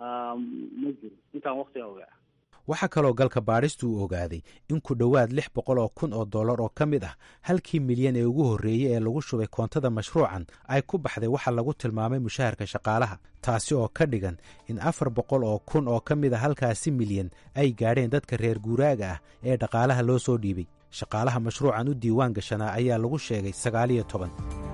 ma jiro intaan waktiga ogaa waxaa kaloo galka baadhistu uu ogaaday in ku dhowaad lix boqol oo kun oo dollar oo ka mid ah halkii milyan ee ugu horreeyey ee lagu shubay koontada mashruucan ay ku baxday waxa lagu tilmaamay mushaharka shaqaalaha taasi oo ka dhigan in afar boqol oo kun oo ka mid a halkaasi milyan ay gaadheen dadka reer guuraaga ah ee dhaqaalaha loo soo dhiibay shaqaalaha mashruucan u diiwaan gashanaa ayaa lagu sheegay sagaaliyo toban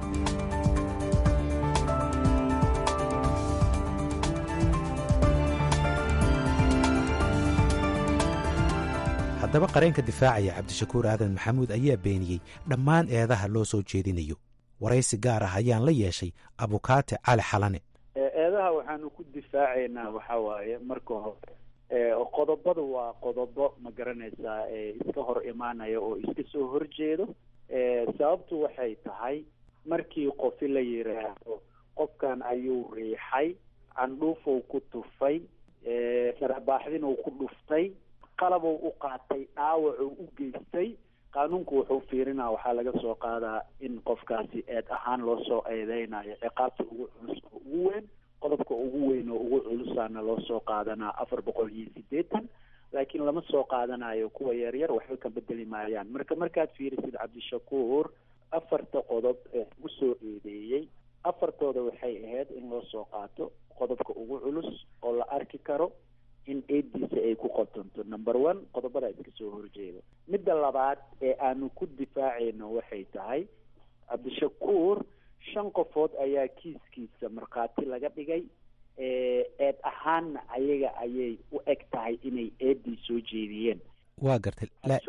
haddaba qareenka difaacaya cabdishakuur aadan maxamuud ayaa beeniyey dhammaan eedaha loo soo jeedinayo waraysi gaar ah ayaan la yeeshay abukaate cali xalane eedaha waxaanu ku difaacaynaa waxa waaye marka hore qodobadu waa qodobo ma garanaysaa iska hor imaanaya oo iska soo horjeedo sababtu waxay tahay markii qofi la yiraahdo qofkan ayuu riixay candhuufow ku tufay sarabaaxdinuu ku dhuftay qalabou u qaatay dhaawacuu u geystay qaanuunku wuxuu fiirinaa waxaa laga soo qaadaa in qofkaasi eed ahaan loo soo eedeynayo ciqaabta ugu culus oo ugu weyn qodobka ugu weyn oo ugu culusaana loo soo qaadanaa afar boqol iyo siddeetan laakiin lama soo qaadanayo kuwa yaryar waxba ka bedeli maayaan marka markaad fiirisid cabdishakuur afarta qodob ee ugu soo eedeeyey afartooda waxay ahayd in loo soo qaato qodobka ugu culus oo la arki karo in eediisa ay ku qotonto number one qodobada iska soo horjeeda midda labaad ee aanu ku difaacayno waxay tahay cabdishakuur shan qofood ayaa kiiskiisa markhaati laga dhigay eed ahaanna ayaga ayay u eg tahay inay eedii soo jeediyeen waa gartay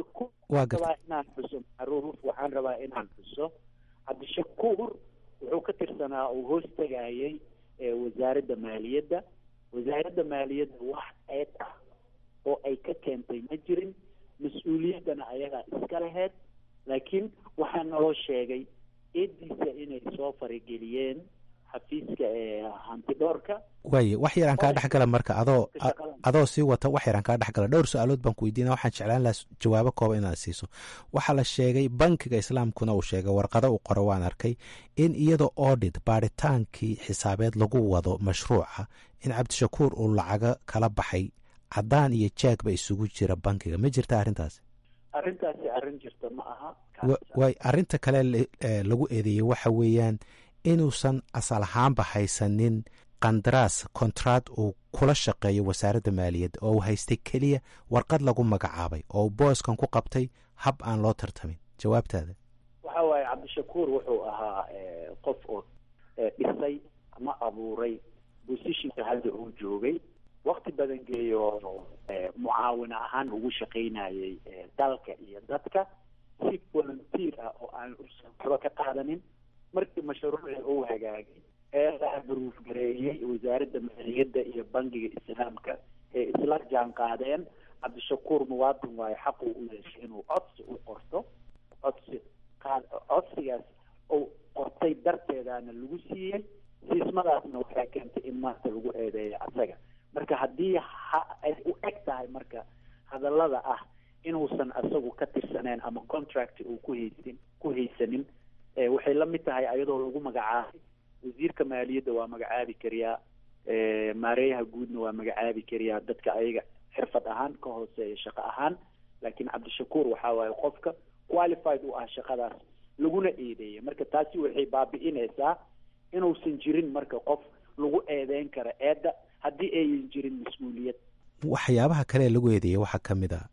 waa gartay rabaa inaan xuso macruuf waxaan rabaa inaan xuso cabdishakuur wuxuu ka tirsanaa uu hoos tegayay wasaaradda maaliyadda wasaaradda maaliyadda wax eed ah oo ay ka keentay ma jirin mas-uuliyaddana ayagaa iska laheyd laakiin waxaa naloo sheegay eediisa inay soo farageliyeen xafiiska ee hantidhoorka waaye wax yaraan kaa dhex gala marka adoo adoo sii wata wax yaraan kaa dhex gala dhowr su-aalood baan ku weydiina waxaan jeclaan lahaa jawaabo kooba inaad siiso waxaa la sheegay bankiga islaamkuna uu sheegay warqado uu qoro waan arkay in iyadoo audit baaritaankii xisaabeed lagu wado mashruuca in cabdishakuur uu lacago kala baxay caddaan iyo jaagba isugu jira bankiga ma jirta arrintaasi arrintaasi arrin jirta ma aha waay arrinta kale lagu eedeeyey waxa weeyaan inuusan asal ahaanba haysanin qandaraas kontraad uu kula shaqeeyo wasaaradda maaliyadda oo uu haystay keliya warqad lagu magacaabay oo booskan ku qabtay hab aan loo tartamin jawaabtaada waxa waaye cabdishakuur wuxuu ahaa qof oo dhisay ama abuuray bosishinka hadda uu joogay wakti badan geeyo mucaawin ahaan ugu shaqaynayay dalka iyo dadka si volunteer ah oo aan waxba ka qaadanin markii mashruuci uu hagaagay ee la abruuf gareeyey wasaaradda maaliyadda iyo bangiga islaamka ee isla jaan qaadeen cabdishakuur muwaadin waayo xaquu u yeeshay inuu codsi u qorto codsi codsigaas uu qortay darteedaana lagu siiyey siismadaasna waxay keentay in maanta lagu eedeeyo asaga marka haddii ay u eg tahay marka hadallada ah inuusan asagu ka tirsaneen ama contract uu ku haysin ku haysanin waxay la mid tahay ayadoo lagu magacaabay wasiirka maaliyadda waa magacaabi kariyaa maareeyaha guudna waa magacaabi kariyaa dadka ayaga xirfad ahaan ka hooseeya shaqo ahaan laakiin cabdishakuur waxaa waaye qofka qualified u ah shaqadaas laguna eedeeyay marka taasi waxay baabi'inaysaa inuusan jirin marka qof lagu eedeyn kara eedda haddii ayan jirin mas-uuliyad waxyaabaha kale lagu eedeeyay waxaa ka mid a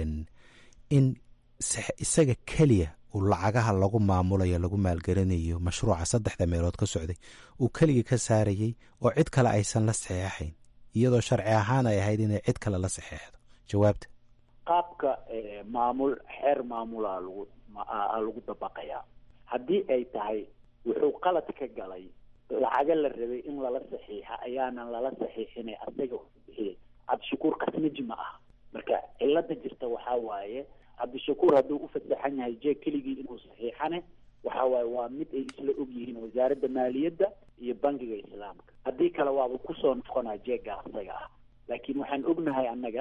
in isaga keliya uu lacagaha lagu maamulayo lagu maalgelinayo mashruuca saddexda meelood ka socday uu keligii ka saarayey oo cid kale aysan la saxeexayn iyadoo sharci ahaan ay ahayd inay cid kale la saxeexdo jawaabta qaabka maamul xeer maamulaa lagu a lagu dabaqayaa haddii ay tahay wuxuu qalad ka galay lacaga la rabay in lala saxiixa ayaanan lala saxiixinay asaga bixiyay cabdishakuur kasnaji ma aha marka cilada jirta waxaa waaye cabdishakuur hadduu u fasaxan yahay jeeg keligii inuu saxiixane waxa waaye waa mid ay isla og yihiin wasaaradda maaliyadda iyo bangiga islaamka haddii kale waaba kusoo noqonaa jeega asaga ah laakiin waxaan ognahay annaga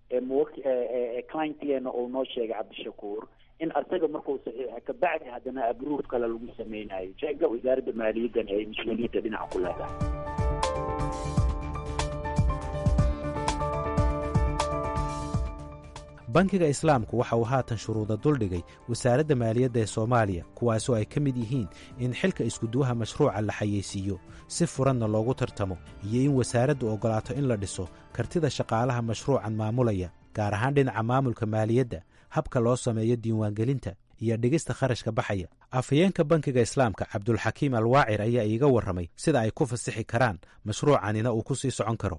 clientgeena uu noo sheegay cabdishakuur in asaga markuu saxiixa kabacdi haddana abruuf kale lagu sameynayo jeega wasaaradda maaliyaddana ay mas-uuliyadda dhinaca ku leedahay bankiga islaamku waxa uu haatan shuruuda duldhigay wasaaradda maaliyadda ee soomaaliya kuwaasoo ay ka mid yihiin in xilka iskuduwaha mashruuca la xayeysiiyo si furanna loogu tartamo iyo in wasaaraddu oggolaato in la dhiso kartida shaqaalaha mashruucan maamulaya gaar ahaan dhinaca maamulka maaliyadda habka loo sameeyo diiwaangelinta iyo dhigista kharashka baxaya afhayeenka bankiga islaamka cabdulxakiim alwaacir ayaa iiga warramay sida ay ku fasixi karaan mashruucanina uu ku sii socon karo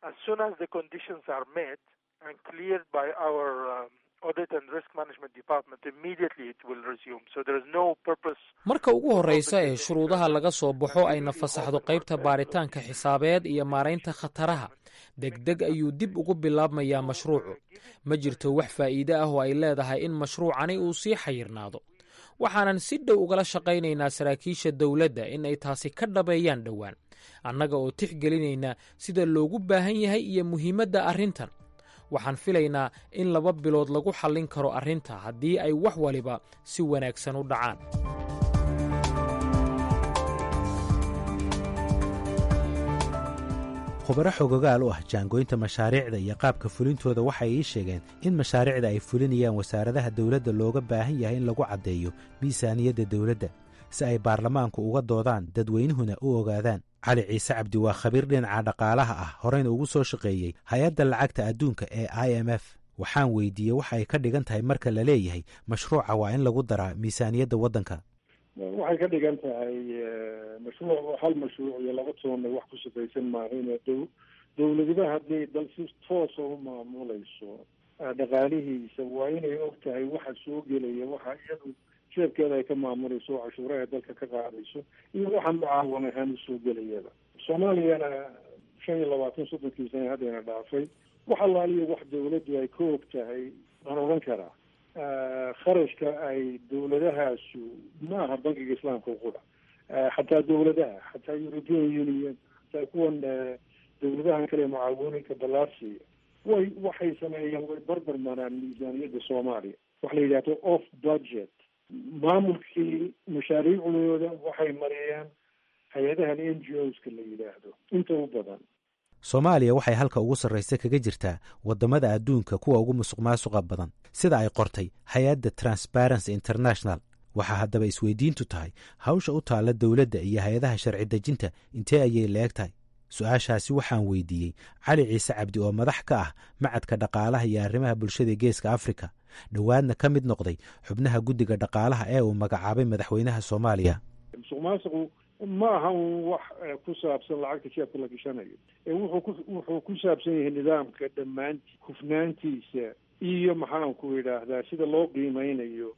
and cleared by our uh, audit and risk management department immediately it will resume so there is no purpose marka ugu horreysa ee shuruudaha laga soo baxo ayna fasaxdo qaybta baaritaanka xisaabeed iyo maaraynta khataraha degdeg ayuu dib ugu bilaabmayaa mashruucu ma jirto wax faa'iide ah oo ay leedahay in mashruucani uu sii xayirnaado waxaanan si dhow ugala shaqaynaynaa saraakiisha dowladda in ay taasi ka dhabeeyaan dhowaan annaga oo tixgelinayna sida loogu baahan yahay iyo muhiimadda arrintan waxaan filaynaa in laba bilood lagu xallin karo arrinta haddii ay wax waliba si wanaagsan u dhacaan khubaro xogogaal u ah jaangoynta mashaariicda iyo qaabka fulintooda waxay ii sheegeen in mashaariicda ay fulinayaan wasaaradaha dowladda looga baahan yahay in lagu caddeeyo miisaaniyadda dowladda si ay baarlamaanku uga doodaan dadweynuhuna u ogaadaan cali ciise cabdi waa khabiir dhinaca dhaqaalaha ah horeyna ugu soo shaqeeyey hay-adda lacagta adduunka ee i m f waxaan weydiiyey waxa ay ka dhigan tahay marka la leeyahay mashruuca waa in lagu daraa miisaaniyadda waddanka waxay ka dhigan tahay mashruuc hal mashruuc iyo laba toonna wax ku shaqaysan maahayn dow dowladaba haddii dal si toosa u maamulayso dhaqaalihiisa waa inay og tahay waxa soo gelaya waxa iyadu jeebkeeda ay ka maamulayso oo cashuuraha dalka ka qaadayso iyo waxa mucaawan ahaan usoo gelayaba soomaaliyana shan iyo labaatan soddonkii sana haddayna dhaafay wax allaaliya wax dowladdu ay ka og tahay waan odhan karaa kharashka ay dowladahaasu ma aha bankiga islaamka qura xataa dowladaha xataa european union xataa kuwan dowladahan kale mucaawinooyinka ballaarsiya way waxay sameeyeen way barbar maraan miisaaniyadda soomaaliya waxa la yidhahdo off budget maamulkii mashaariicdooda waxay mariyeen hay-adahan n g o ska la yidhaahdo inta u badan soomaaliya waxay halka ugu sarraysa kaga jirtaa waddamada adduunka kuwa ugu musuq maasuqa badan sida ay qortay hay-adda transparency international waxaa haddaba isweydiintu tahay hawsha u taalla dowladda iyo hay-adaha sharci dejinta intee ayay la-eg tahay su-aashaasi waxaan weydiiyey cali ciise cabdi oo madax ka ah macadka dhaqaalaha iyo arrimaha bulshada geeska afrika dhowaadna ka mid noqday xubnaha guddiga dhaqaalaha ee uu magacaabay madaxweynaha soomaaliya musuq maasuqu ma aha un wax ku saabsan lacagta jeebka la gashanayo ee wuxuu ku wuxuu ku saabsan yahay nidaamka dhammaanti hufnaantiisa iyo maxaanku idhaahdaa sida loo qiimeynayo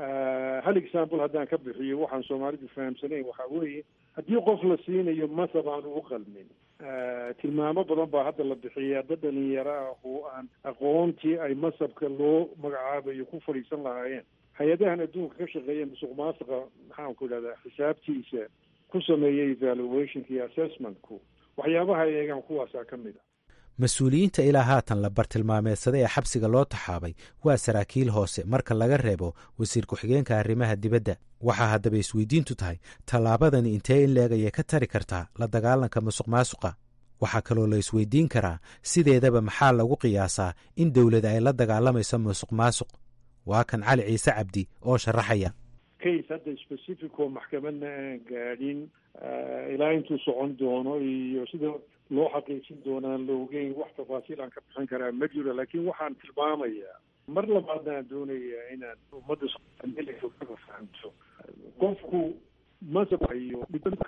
hal example haddaan ka bixiyo waxaan soomaalidu fahamsanayn waxaa weeye haddii qof la siinayo masab aan ugu qalmin tilmaamo badan baa hadda la bixiyaa dad dhalinyaro ah oo aan aqoontii ay masabka loo magacaabayo ku fadhiisan lahaayeen hay-adahan adduunka ka shaqeeya musuq maasuqa maxaanku idhahdaa xisaabtiisa ku sameeyay evaluationka iyo assessmentku waxyaabaha ay eegaan kuwaasaa ka mid a mas-uuliyiinta ilaa haatan la bartilmaameedsaday ee xabsiga loo taxaabay waa saraakiil hoose marka laga reebo wasiir ku-xigeenka arrimaha dibadda waxaa haddaba isweydiintu tahay tallaabadani intee in leeg ayay ka tari kartaa la dagaalanka musuq maasuqa waxaa kaloo la isweydiin karaa sideedaba maxaa lagu qiyaasaa in dowlad ay la dagaalamayso musuq maasuq waa kan cali ciise cabdi oo sharaxaya case hadda specific oo maxkamadna aan gaadhin ilaa intuu socon doono iyo sida loo xaqiijin doonaan la ogeyn wax tafaasiil aan ka bixin karaa ma jiro laakiin waxaan tilmaamayaa mar labaadna aan doonayaa inaan ummadda soomaaliyada fahamto qofku masabayo ka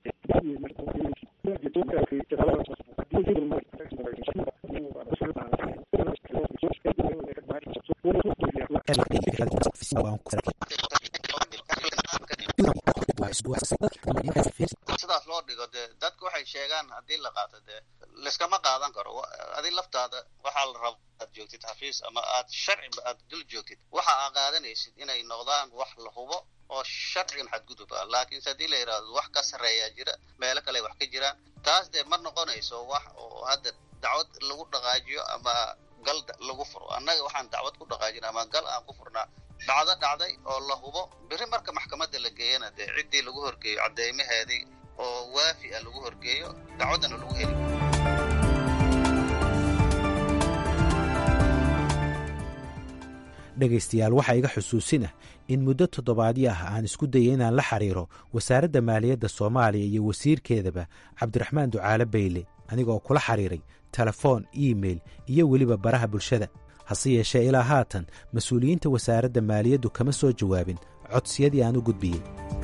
sidaas loo dhigo dee dadku waxay sheegaan haddii la qaato dee layskama qaadan karo adi laftaada waxaa la raba aad joogtid xafiis ama aad sharciba aad dul joogtid waxa aa qaadanaysid inay noqdaan wax la hubo oo sharcigan xadgudub ah laakiinse haddii la yidhaahdo wax ka sarreeyaa jira meelo kale wax ka jiraan taas dee ma noqonayso wax oo hadda dacwad lagu dhaqaajiyo ama gal lagu furo annaga waxaan dacwad ku dhaqaajina ama gal aan ku furnaa dhacdo dhacday oo la hubo beri marka maxkamadda la geeyana dee ciddii lagu horgeeyo cadeymaheedii oo waafi a lagu horgeeyo dacwaddana lagu heli dhegaystayaal waxaa iga xusuusin ah in muddo toddobaadyo ah aan isku dayay inaan la xiriiro wasaaradda maaliyadda soomaaliya iyo wasiirkeedaba cabdiraxmaan ducaale bayle anigaoo kula xiriiray telefoon iimeil iyo weliba baraha bulshada hase yeeshee ilaa haatan mas-uuliyiinta wasaaradda maaliyaddu kama soo jawaabin codsiyadii aan u gudbiyey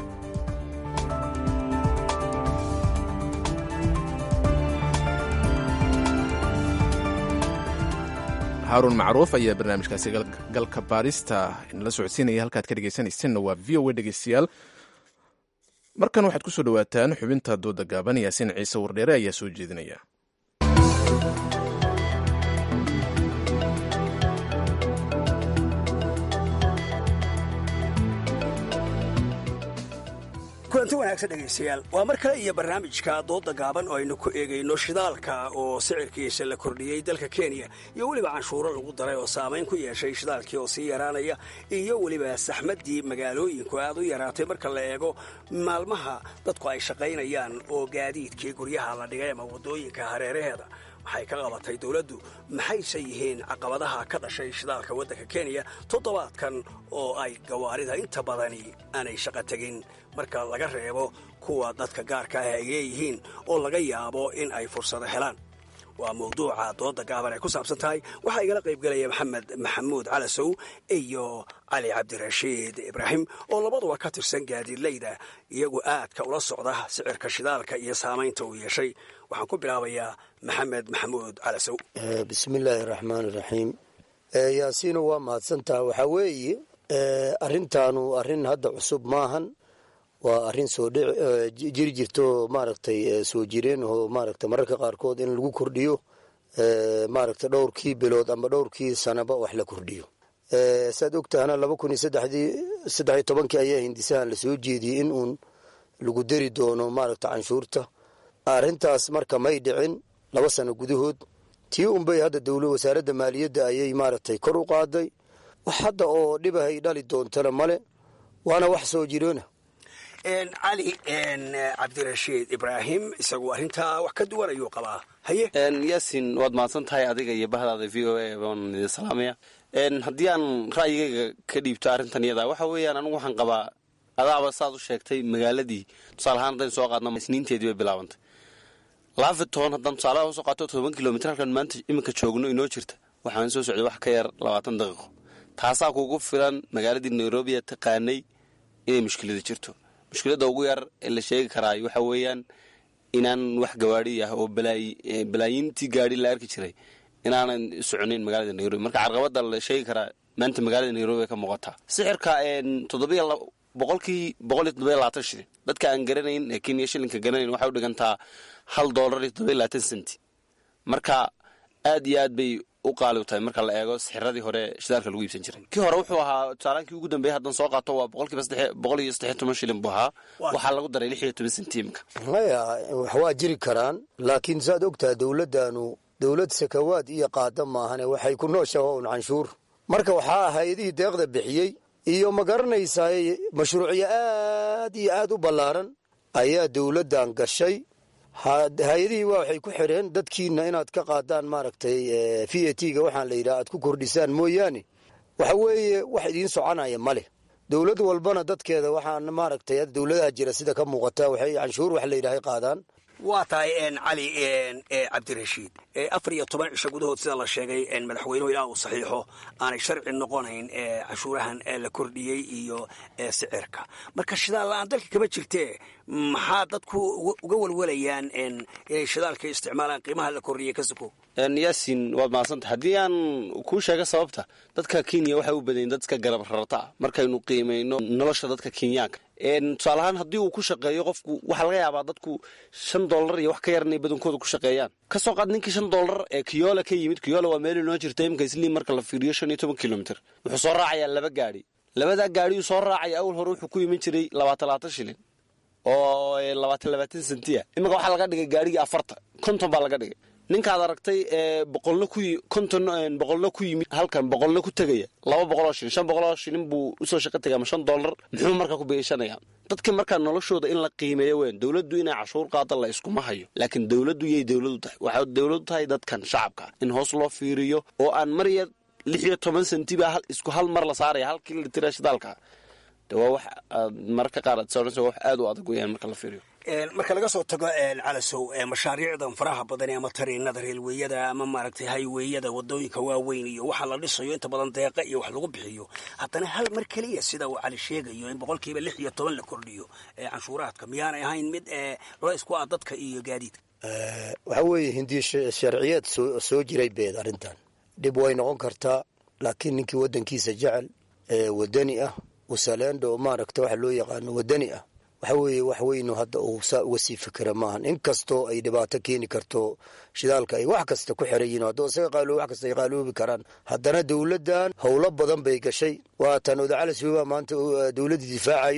haaruun macruuf ayaa barnaamijkaasi galka baarista inala socodsiinaya halkaad ka dhegeysanaysanna waa v o a dhegeystayaal markan waxaad ku soo dhowaataan xubinta dooda gaaban yaasin ciise wardheere ayaa soo jeedinaya kulanti wanaagsan dhegaystayaal waa mar kale iyo barnaamijka dooda gaaban oo aynu ku eegayno shidaalka oo sicirkiisa la kordhiyey dalka kenya iyo weliba canshuuro lagu daray oo saamayn ku yeeshay shidaalkii oo sii yaraanaya iyo weliba saxmaddii magaalooyinku aad u yaraatay marka la eego maalmaha dadku ay shaqaynayaan oo gaadiidkii guryaha la dhigay ama waddooyinka hareeraheeda waxay ka qabatay dowladdu maxayse yihiin caqabadaha ka dhashay shidaalka waddanka kenya toddobaadkan oo ay gawaarida inta badani aanay shaqo tegin marka laga reebo kuwa dadka gaarka ah ay leeyihiin oo laga yaabo in ay fursado helaan waa mawduuca dooda gaaban ay ku saabsan tahay waxaa igala qaybgelaya maxamed maxamuud calasow iyo cali cabdirashiid ibraahim oo labaduba ka tirsan gaadiidleyda iyagu aadka ula socda sicirka shidaalka iyo saamaynta uu yeeshay waxaan ku bilaabayaa maxamed maxamuud calasow bismillaahi raxmaan iraxiim yaasiino waa mahadsantaha waxaa weeye arrintaanu arrin hadda cusub maahan waa arrin soo jiri jirto maaragtay soo jireen oo maaragtay mararka qaarkood in lagu kordhiyo maaragtay dhowrkii bilood ama dhowrkii sanaba wax la kordhiyo saad ogtahana laba kun iyo saddexdii saddex iyo tobankii ayaa hindisahan lasoo jeediyey in uun lagu dari doono maaragtay canshuurta arrintaas marka may dhicin laba sano gudahood tii unbay hadda dowla wasaaradda maaliyadda ayay maaragtay kor u qaaday wax hadda oo dhibahay dhali doontana male waana wax soo jiroona cali cabdirashiid ibraahim isagu arrintaa wax ka duwan ayuu qabaa haye yaasin waad mahadsan tahay adiga iyo bahdaada v o a baan idin salaamaya haddii aan ra'yigayga ka dhiibto arrintan iyada waxa weeyaan anigu waxaan qabaa adaaba saad u sheegtay magaaladii tusaale ahaan haddaynu soo qaadno isniinteedii bay bilaabantay laafitoon haddaan tusaalaha usoo qaato toban kilomitr halkan maanta iminka joogno inoo jirta waxaan soo socday wax ka yar labaatan daqiiqo taasaa kugu filan magaaladii nairobi ee taqaanay inay mushkilada jirto mushkiladda ugu yar ee la sheegi karaa waxa weeyaan inaan wax gawaadi ah oo balaayintii gaadi la arki jiray inaanan soconayn magaalada nairobi marka carqabada la sheegi karaa maanta magaalada nairobi ka muuqataa sixirka toddobiy boqolkii boqol iyo toddobiy labaatan shilin dadka aan garanayn ee kenya shilinka garanayn waxay u dhigantaa hal doolar iyo toddobiy labaatan centi marka aad iyo aad bay u qaali u tahay marka la eego sixiradii hore shidaalka lagu iibsan jiray kii hore wuxuu ahaa tusaalaankii ugu dambeeyay haddaan soo qaato waa boqolkiiba boqol iyo saddex toban shilin buu ahaa waxaa lagu daray lix iyo toban senti imika maya wax waa jiri karaan laakiin saad ogtaha dowladdaanu dowlad sakawaad iyo qaada maahane waxay ku nooshaha un canshuur marka waxaa hay-adihii deeqda bixiyey iyo ma garanaysaa mashruucyo aad iyo aad u ballaaran ayaa dowladdan gashay hay-adihii waa waxay ku xidheen dadkiina inaad ka qaadaan maaragtay v a t ga waxaan la yidhaha aad ku kordhisaan mooyaane waxa weeye wax idiin soconaya ma leh dowlad walbana dadkeeda waxaan maaragtay dowladaha jira sida ka muuqata waxay canshuur wax la yidhahay qaadaan waa tahay cali cabdirashiid afar iyo toban cisho gudahood sida la sheegay madaxweynuhu ilaa uu saxiixo aanay sharci noqonayn cashuurahan la kordhiyey iyo sicirka marka shidaal la-aan dalka kama jirtee maxaa dadku uga walwalayaan inay shidaalka isticmaalaan qiimaha la kordhiyey ka suko yaasin waad mahadsanta haddii aan kuu sheega sababta dadka kenya waxay u badayin dadka garab rarata ah markaynu qiimayno nolosha dadka kenyaanka tusaale ahaan haddii uu ku shaqeeyo qofku waxaa laga yaabaa dadku shan dollar iyo wax ka yar inay badankooda ku shaqeeyaan ka soo qaad ninkii shan dollar ee kiyola ka yimid kiyola waa meel inoo jirta imika isliim marka la fiiriyo shan iyo toban kilomitr wuxuu soo raacayaa laba gaadhi labadaa gaadhiuu soo raacaya awal hore wuxuu ku iman jiray labaatan labaatan shilin oo labaatan labaatan sentiya imika waxaa laga dhigay gaadhigii afartan konton baa laga dhigay ninkaad aragtay boqolna ku konton boqolna ku yimid halkan boqolna ku tegaya laba boqoloo shilin shan boqoloo shilin buu usoo shaqo tegay ama shan dollar muxuu markaa ku beeshanaya dadka markaa noloshooda in la qiimeeyo weyn dowladdu inay cashuur qaada la iskuma hayo laakiin dowladdu yay dowladu tahay waxay dowladu tahay dadkan shacabka in hoos loo fiiriyo oo aan mar yar lix iyo toban sentiba isku hal mar la saaraya halkii litira shidaalka de waa wax mararka qaar aad soonayso wax aad u adag weyaan marka la fiiriyo marka laga soo tago calasow mashaariicdan faraha badan ama tariinada reelweeyada ama maaragtay hayweeyada wadooyinka waaweyn iyo waxaa la dhisayo inta badan deeqa iyo wax lagu bixiyo haddana hal mar keliya sida uu cali sheegayo in boqolkiiba lix iyo toban la kordhiyo canshuuraadka miyaanay ahayn mid culays ku ah dadka iyo gaadiidka waxaa weeye hindiya sharciyeed soo jiray beed arrintan dhib way noqon kartaa laakiin ninkii waddankiisa jecel wadani ah usaleendo maaragta waxa loo yaqaano wadani ah waxa weeye wax weynu hadda uu saa uga sii fikira maahan in kastoo ay dhibaato keeni karto shidaalka ay wax kasta ku xiran yihin haddoo isaga qaalo wax kasta ay qaaloobi karaan haddana dowladdan howlo badan bay gashay waatan odacalaswebaa maanta dowladda difaacayo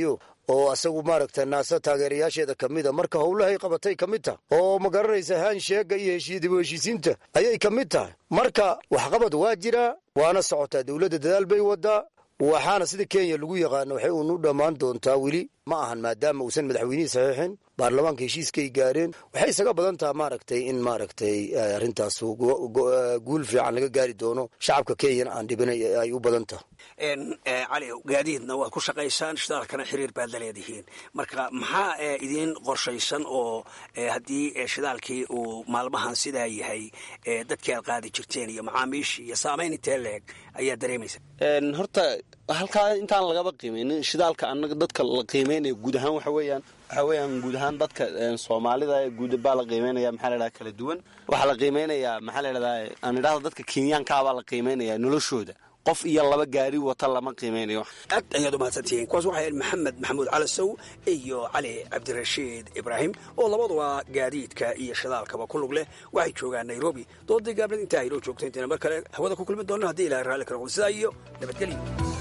oo asagu maaragta naasa taageerayaasheeda ka mid a marka howlahay qabatay ka mid tahay oo ma garanaysa haansheega iyo heshiidib heshiisiinta ayay ka mid tahay marka waxqabad waa jiraa waana socotaa dowladda dadaal bay wadaa waxaana sida kenya lagu yaqaano waxay uunu dhammaan doontaa weli ma ahan maadaama uusan madaxweynihii saxiixin baarlamaanka heshiiskay gaareen waxay isaga badan taha maaragtay in maaragtay arrintaas guul fiican laga gaari doono shacabka kenyana aan dhibin ay u badan taha cali gaadiidna waad ku shaqaysaan shidaalkana xiriir baad la leedihiin marka maxaa idiin qorshaysan oo haddii shidaalkii uu maalmahan sidaa yahay dadkii aad qaadi jirteen iyo macaamiishii iyo saamayn intee leeg ayaa dareemaysa horta halkaa intaan lagaba qiimeynin shidaalka anaga dadka la qiimeynaya guud ahaan waxa weeyaan waxa weeyaan guud ahaan dadka soomaalida guud baa la qiimeynaya maxaa la idhaha kala duwan waxaa la qiimeynayaa maxaa la idhahdaa aan idhahda dadka kenyaankaabaa la qiimeynaya noloshooda qof iyo laba gaari wata lama qiimeynayo aad ayaad umahadsantihiin kuwaas waxay ahayd maxamed maxamuud calasow iyo cali cabdirashiid ibraahim oo labaduba gaadiidka iyo shidaalkaba ku lug leh waxay joogaan nairobi doodii gaabnad intaa aynoo joogto intayna mar kale hawada ku kulmi doonno haddii ilahay raalli ka noqdo sidaa iyo nabadgelyo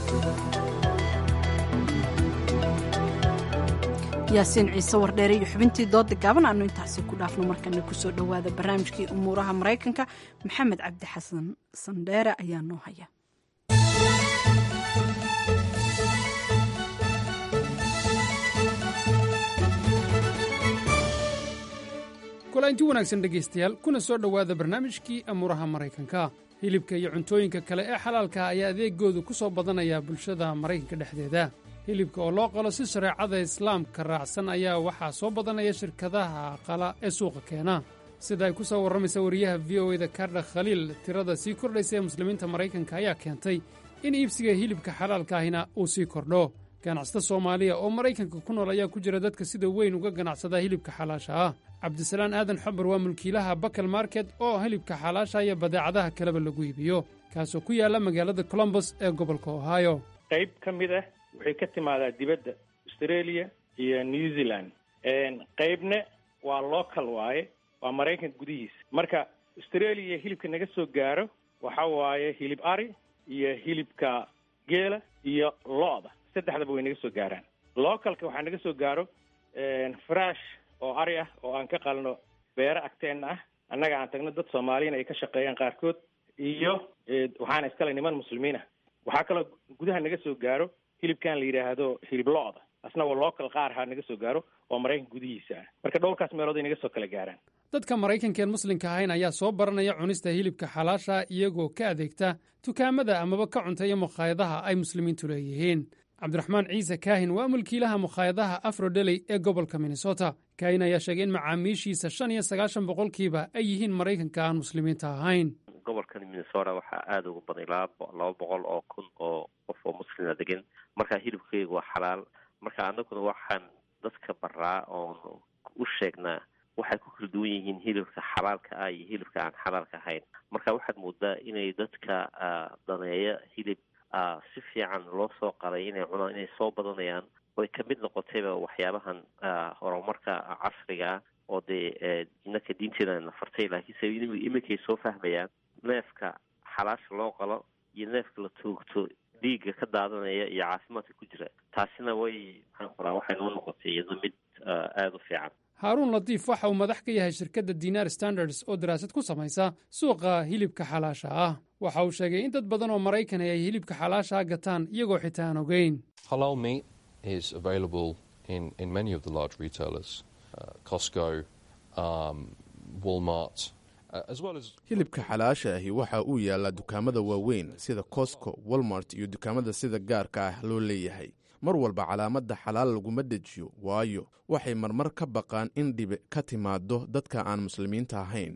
yaasiin ciise wardheere iyo xubintii dooda gaaban aanu intaasi ku dhaafno markana kusoo dhowaada barnaamijkii umuuraha maraykanka maxamed cabdi xasan sandheere ayaa noo haya kulainti wanaagsan dhegaystayaal kuna soo dhowaada barnaamijkii amuuraha maraykanka hilibka iyo cuntooyinka kale ee xalaalka ayaa adeegoodu ku soo badanaya bulshada maraykanka dhexdeeda hilibka oo loo qalo si shareecada islaamka raacsan ayaa waxaa soo badanaya shirkadaha qala ee suuqa keena sida ay ku soo warramaysa wariyaha v o eda kardha khaliil tirada sii kordhaysa ee muslimiinta maraykanka ayaa keentay in iibsiga hilibka xalaalka ahina uu sii kordho ganacsata soomaaliya oo maraykanka ku nool ayaa ku jira dadka sida weyn uga ganacsada hilibka xalaasha ah cabdisalaan aadan xabar waa mulkiilaha bakal market oo hilibka xalaasha iyo badeecadaha kaleba lagu iibiyo kaasoo ku yaalla magaalada colombos ee gobolka ohio qayb ka mid ah waxay ka timaadaa dibadda australia iyo new zealand qaybna waa local waaye waa maraykanka gudihiisa marka australia hilibka naga soo gaaro waxa waaye hilib ari iyo hilibka geela iyo lo-da saddexdaba way naga soo gaaraan localka waxaa naga soo gaaro frash oo ari ah oo aan ka qalno beero agteenna ah annaga aan tagno dad soomaaliyana ay ka shaqeeyaan qaarkood iyo waxaana iskale niman muslimiin ah waxaa kaloo gudaha naga soo gaaro hilibkan la yidhaahdo hilib lo-da asna waa local qaar ha naga soo gaaro oo maraykanka gudihiisa ah marka dhowrkaas meelood ay naga soo kala gaaraan dadka maraykanka een muslimka ahayn ayaa soo baranaya cunista hilibka xalaasha iyagoo ka adeegta dukaamada amaba ka cunteeya mukhaayadaha ay muslimiintu leeyihiin cabdiraxmaan ciise kaahin waa mulkiilaha mukhaayadaha afrodeley ee gobolka minnesota kaahin ayaa sheegay in macaamiishiisa shan iyo sagaashan boqolkiiba ay yihiin maraykanka aan muslimiinta ahayn gobolkan minnesota waxaa aada uga badan ilaa laba boqol oo kun oo qof oo muslima degan marka hilibkeyga waa xalaal marka anaguna waxaan dadka baraa oon u sheegnaa waxay ku kala duwan yihiin hilibka xalaalka ah iyo hilibka aan xalaalka ahayn marka waxaad moodaa inay dadka daneeya hilib si fiican loo soo qalay inay cunaan inay soo badanayaan oy ka mid noqotayba waxyaabahan horumarka casriga ah oo dee inaka diinteeda na fartay laakiinse iminkay soo fahmayaan neefka xalaasha loo qalo iyo neefka la toogto dhiigga ka daadanaya iyo caafimaadka ku jira taasina way maxaan qoraa waxay noo noqotay iyado mid aada u fiican haaruun latiif waxa uu madax ka yahay shirkadda dinar standards oo daraasad ku samaysa suuqa hilibka xalaasha ah waxa uu sheegay in dad badan oo maraykan ay hilibka xalaashaa gataan iyagoo xitaa aan ogeyn hilibka xalaasha ahi waxa uu yaallaa dukaamada waaweyn sida cosco walmart iyo dukaamada sida gaarka ah loo leeyahay mar walba calaamadda xalaal laguma dejiyo waayo waxay marmar ka baqaan in dhibi ka timaado dadka aan muslimiinta ahayn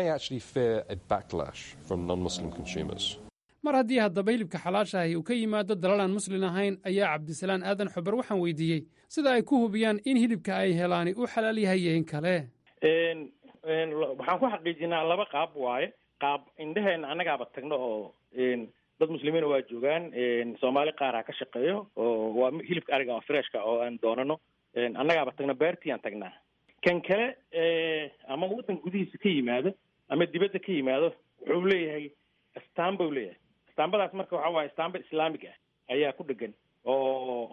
mar haddii haddaba hilibka xalaasha ahi uu ka yimaado dalal aan muslin ahayn ayaa cabdisalaan aadan xubar waxaan weydiiyey sida ay ku hubiyaan in hilibka ay helaani u xalaal yahay iyo in kale waxaan ku xaqiijinaa laba qaab waaye qaab indheheena annagaaba tagno oo dad muslimiina waa joogaan soomaali qaara ka shaqeeyo oo waa hilibka ariga oo freshka oo aan doonano annagaaba tagno beertii aan tagnaa kan kale ama waddan gudihiisa ka yimaado ama dibadda ka yimaado wuxuu leeyahay astaamba u leeyahay astaambadaas marka waxa waaye astaamba islaamig ah ayaa ku dhegan oo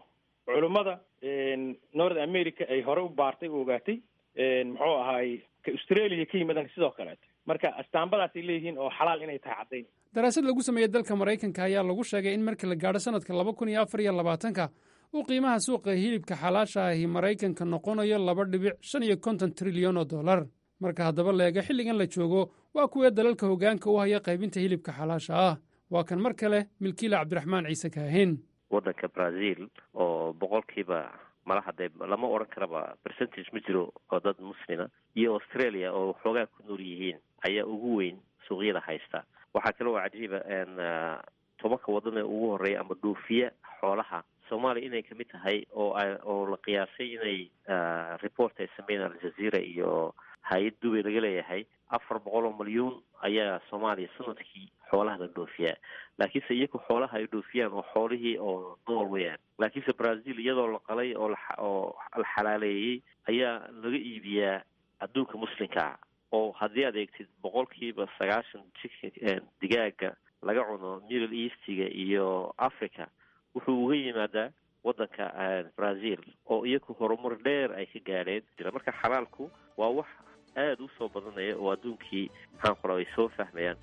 culummada north america ay hore u baartay u ogaatay muxuu ahaay ka australia ka yimadan sidoo kaleeto marka astaambadaasay leeyihiin oo xalaal inay tahay caddayn daraasad lagu sameeyey dalka maraykanka ayaa lagu sheegay in markii la gaadho sanadka laba kun iyo afar iyo labaatanka uu qiimaha suuqa hilibka xalaasha ahi maraykanka noqonayo laba dhibic shan iyo konton trilyan oo dollar marka haddaba la eego xilligan la joogo waa kuwee dalalka hoggaanka u haya qaybinta hilibka xalaasha ah waa kan mar kale milkiila cabdiraxmaan ciise kaahin waddanka brazil oo boqolkiiba malaha dee lama odhan karaba percentage ma jiro oo dad muslima iyo australia oo xoogaa ku nool yihiin ayaa ugu weyn suuqyada haysta waxaa kale oo cajiiba tobanka waddan ee ugu horreeya ama dhoofiya xoolaha soomaaliya inay kamid tahay oo oo la qiyaasay inay report ay sameeyeen aljazeera iyo hay-ad dubay laga leeyahay afar boqol oo milyuun ayaa soomaaliya sanadkii xoolaha la dhoofiyaa laakiinse iyagu xoolaha ay dhoofiyaan oo xoolihii oo nool weyaan laakiinse brazil iyadoo la qalay oo oo la xalaaleeyey ayaa laga iibiyaa adduunka muslimkaa oo haddii aad eegtid boqolkiiba sagaashan jika digaaga laga cuno middle eastiga iyo africa wuxuu uga yimaadaa waddanka brazil oo iyagu horumar dheer ay ka gaadheen marka xalaalku waa wax aada u soo badanaya oo adduunkii maxaan qora ay soo fahmayaan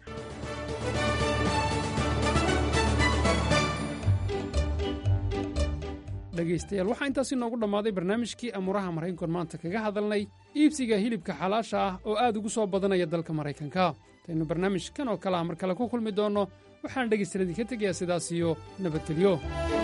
dhegaystayaal waxaa intaasi noogu dhammaaday barnaamijkii amuuraha maraykankoon maanta kaga hadalnay iibsiga hilibka xalaasha ah oo aad ugu soo badanaya dalka maraykanka intaynu barnaamijkan oo kale ah mar kale ku kulmi doonno waxaan dhegaystayaal idinka tegayaa sidaas iyo nabadgelyo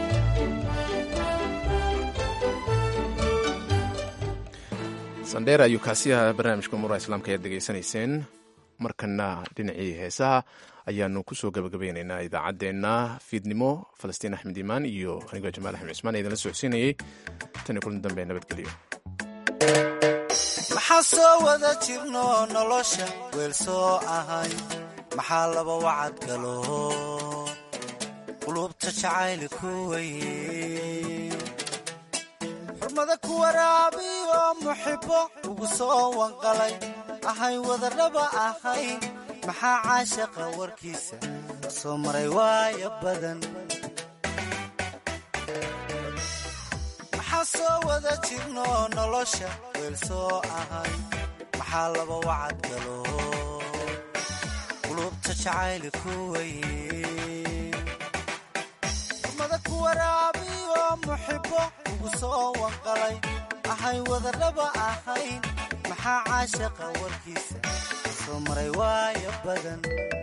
sandheer ayuu kaasi ahaa barnaamijka umuuraha islaamka ayaad degeysanayseen markana dhinacii heesaha ayaanu kusoo gabagabeynaynaa idaacaddeenna fiidnimo falastiin axmed iimaan iyo anigoo jamaal axmed cismaan ee idinla socodsiinayey tan iyo kulan dambe nabadgelyo maxaa soo wada jirno nolosha weel soo ahay maxaa laba wacad galo qulubta jacayli ku weye xurmada ku waraabiyo muxibbo ugu soo wanqalay ahay wadarraba ahayn maxaa caashaqa warkiisa soo maray waaya badan maxaa soo wada jirno nolosha weel soo ahay maxaa laba wacad galo qulubta jacayli ku weye xurmada ku waraabiyo muxibbo ugu soo wanqalay ahay wadarraba ahayn maxaa caashaqa warkiisa soo maray waaya badan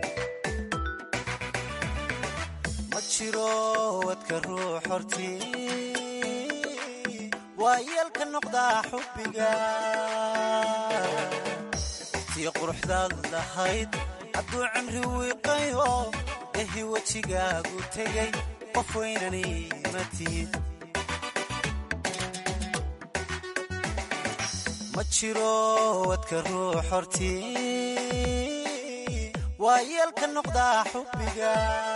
ma jiro wadka ruux hortii waa yeelka noqdaa xubbiga tii quruxdaad lahayd hadduu cimri wiiqayo ehi wejigaagu tegay qof weynani ma tihid ma jiro wadka ruux hortii waa yeelka noqdaa xubbiga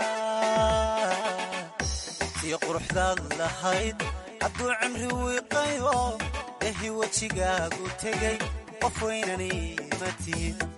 tii quruxdaad lahayd hadduu cimri wiiqayo ehi wejigaagu tegay qof weynani ma tihid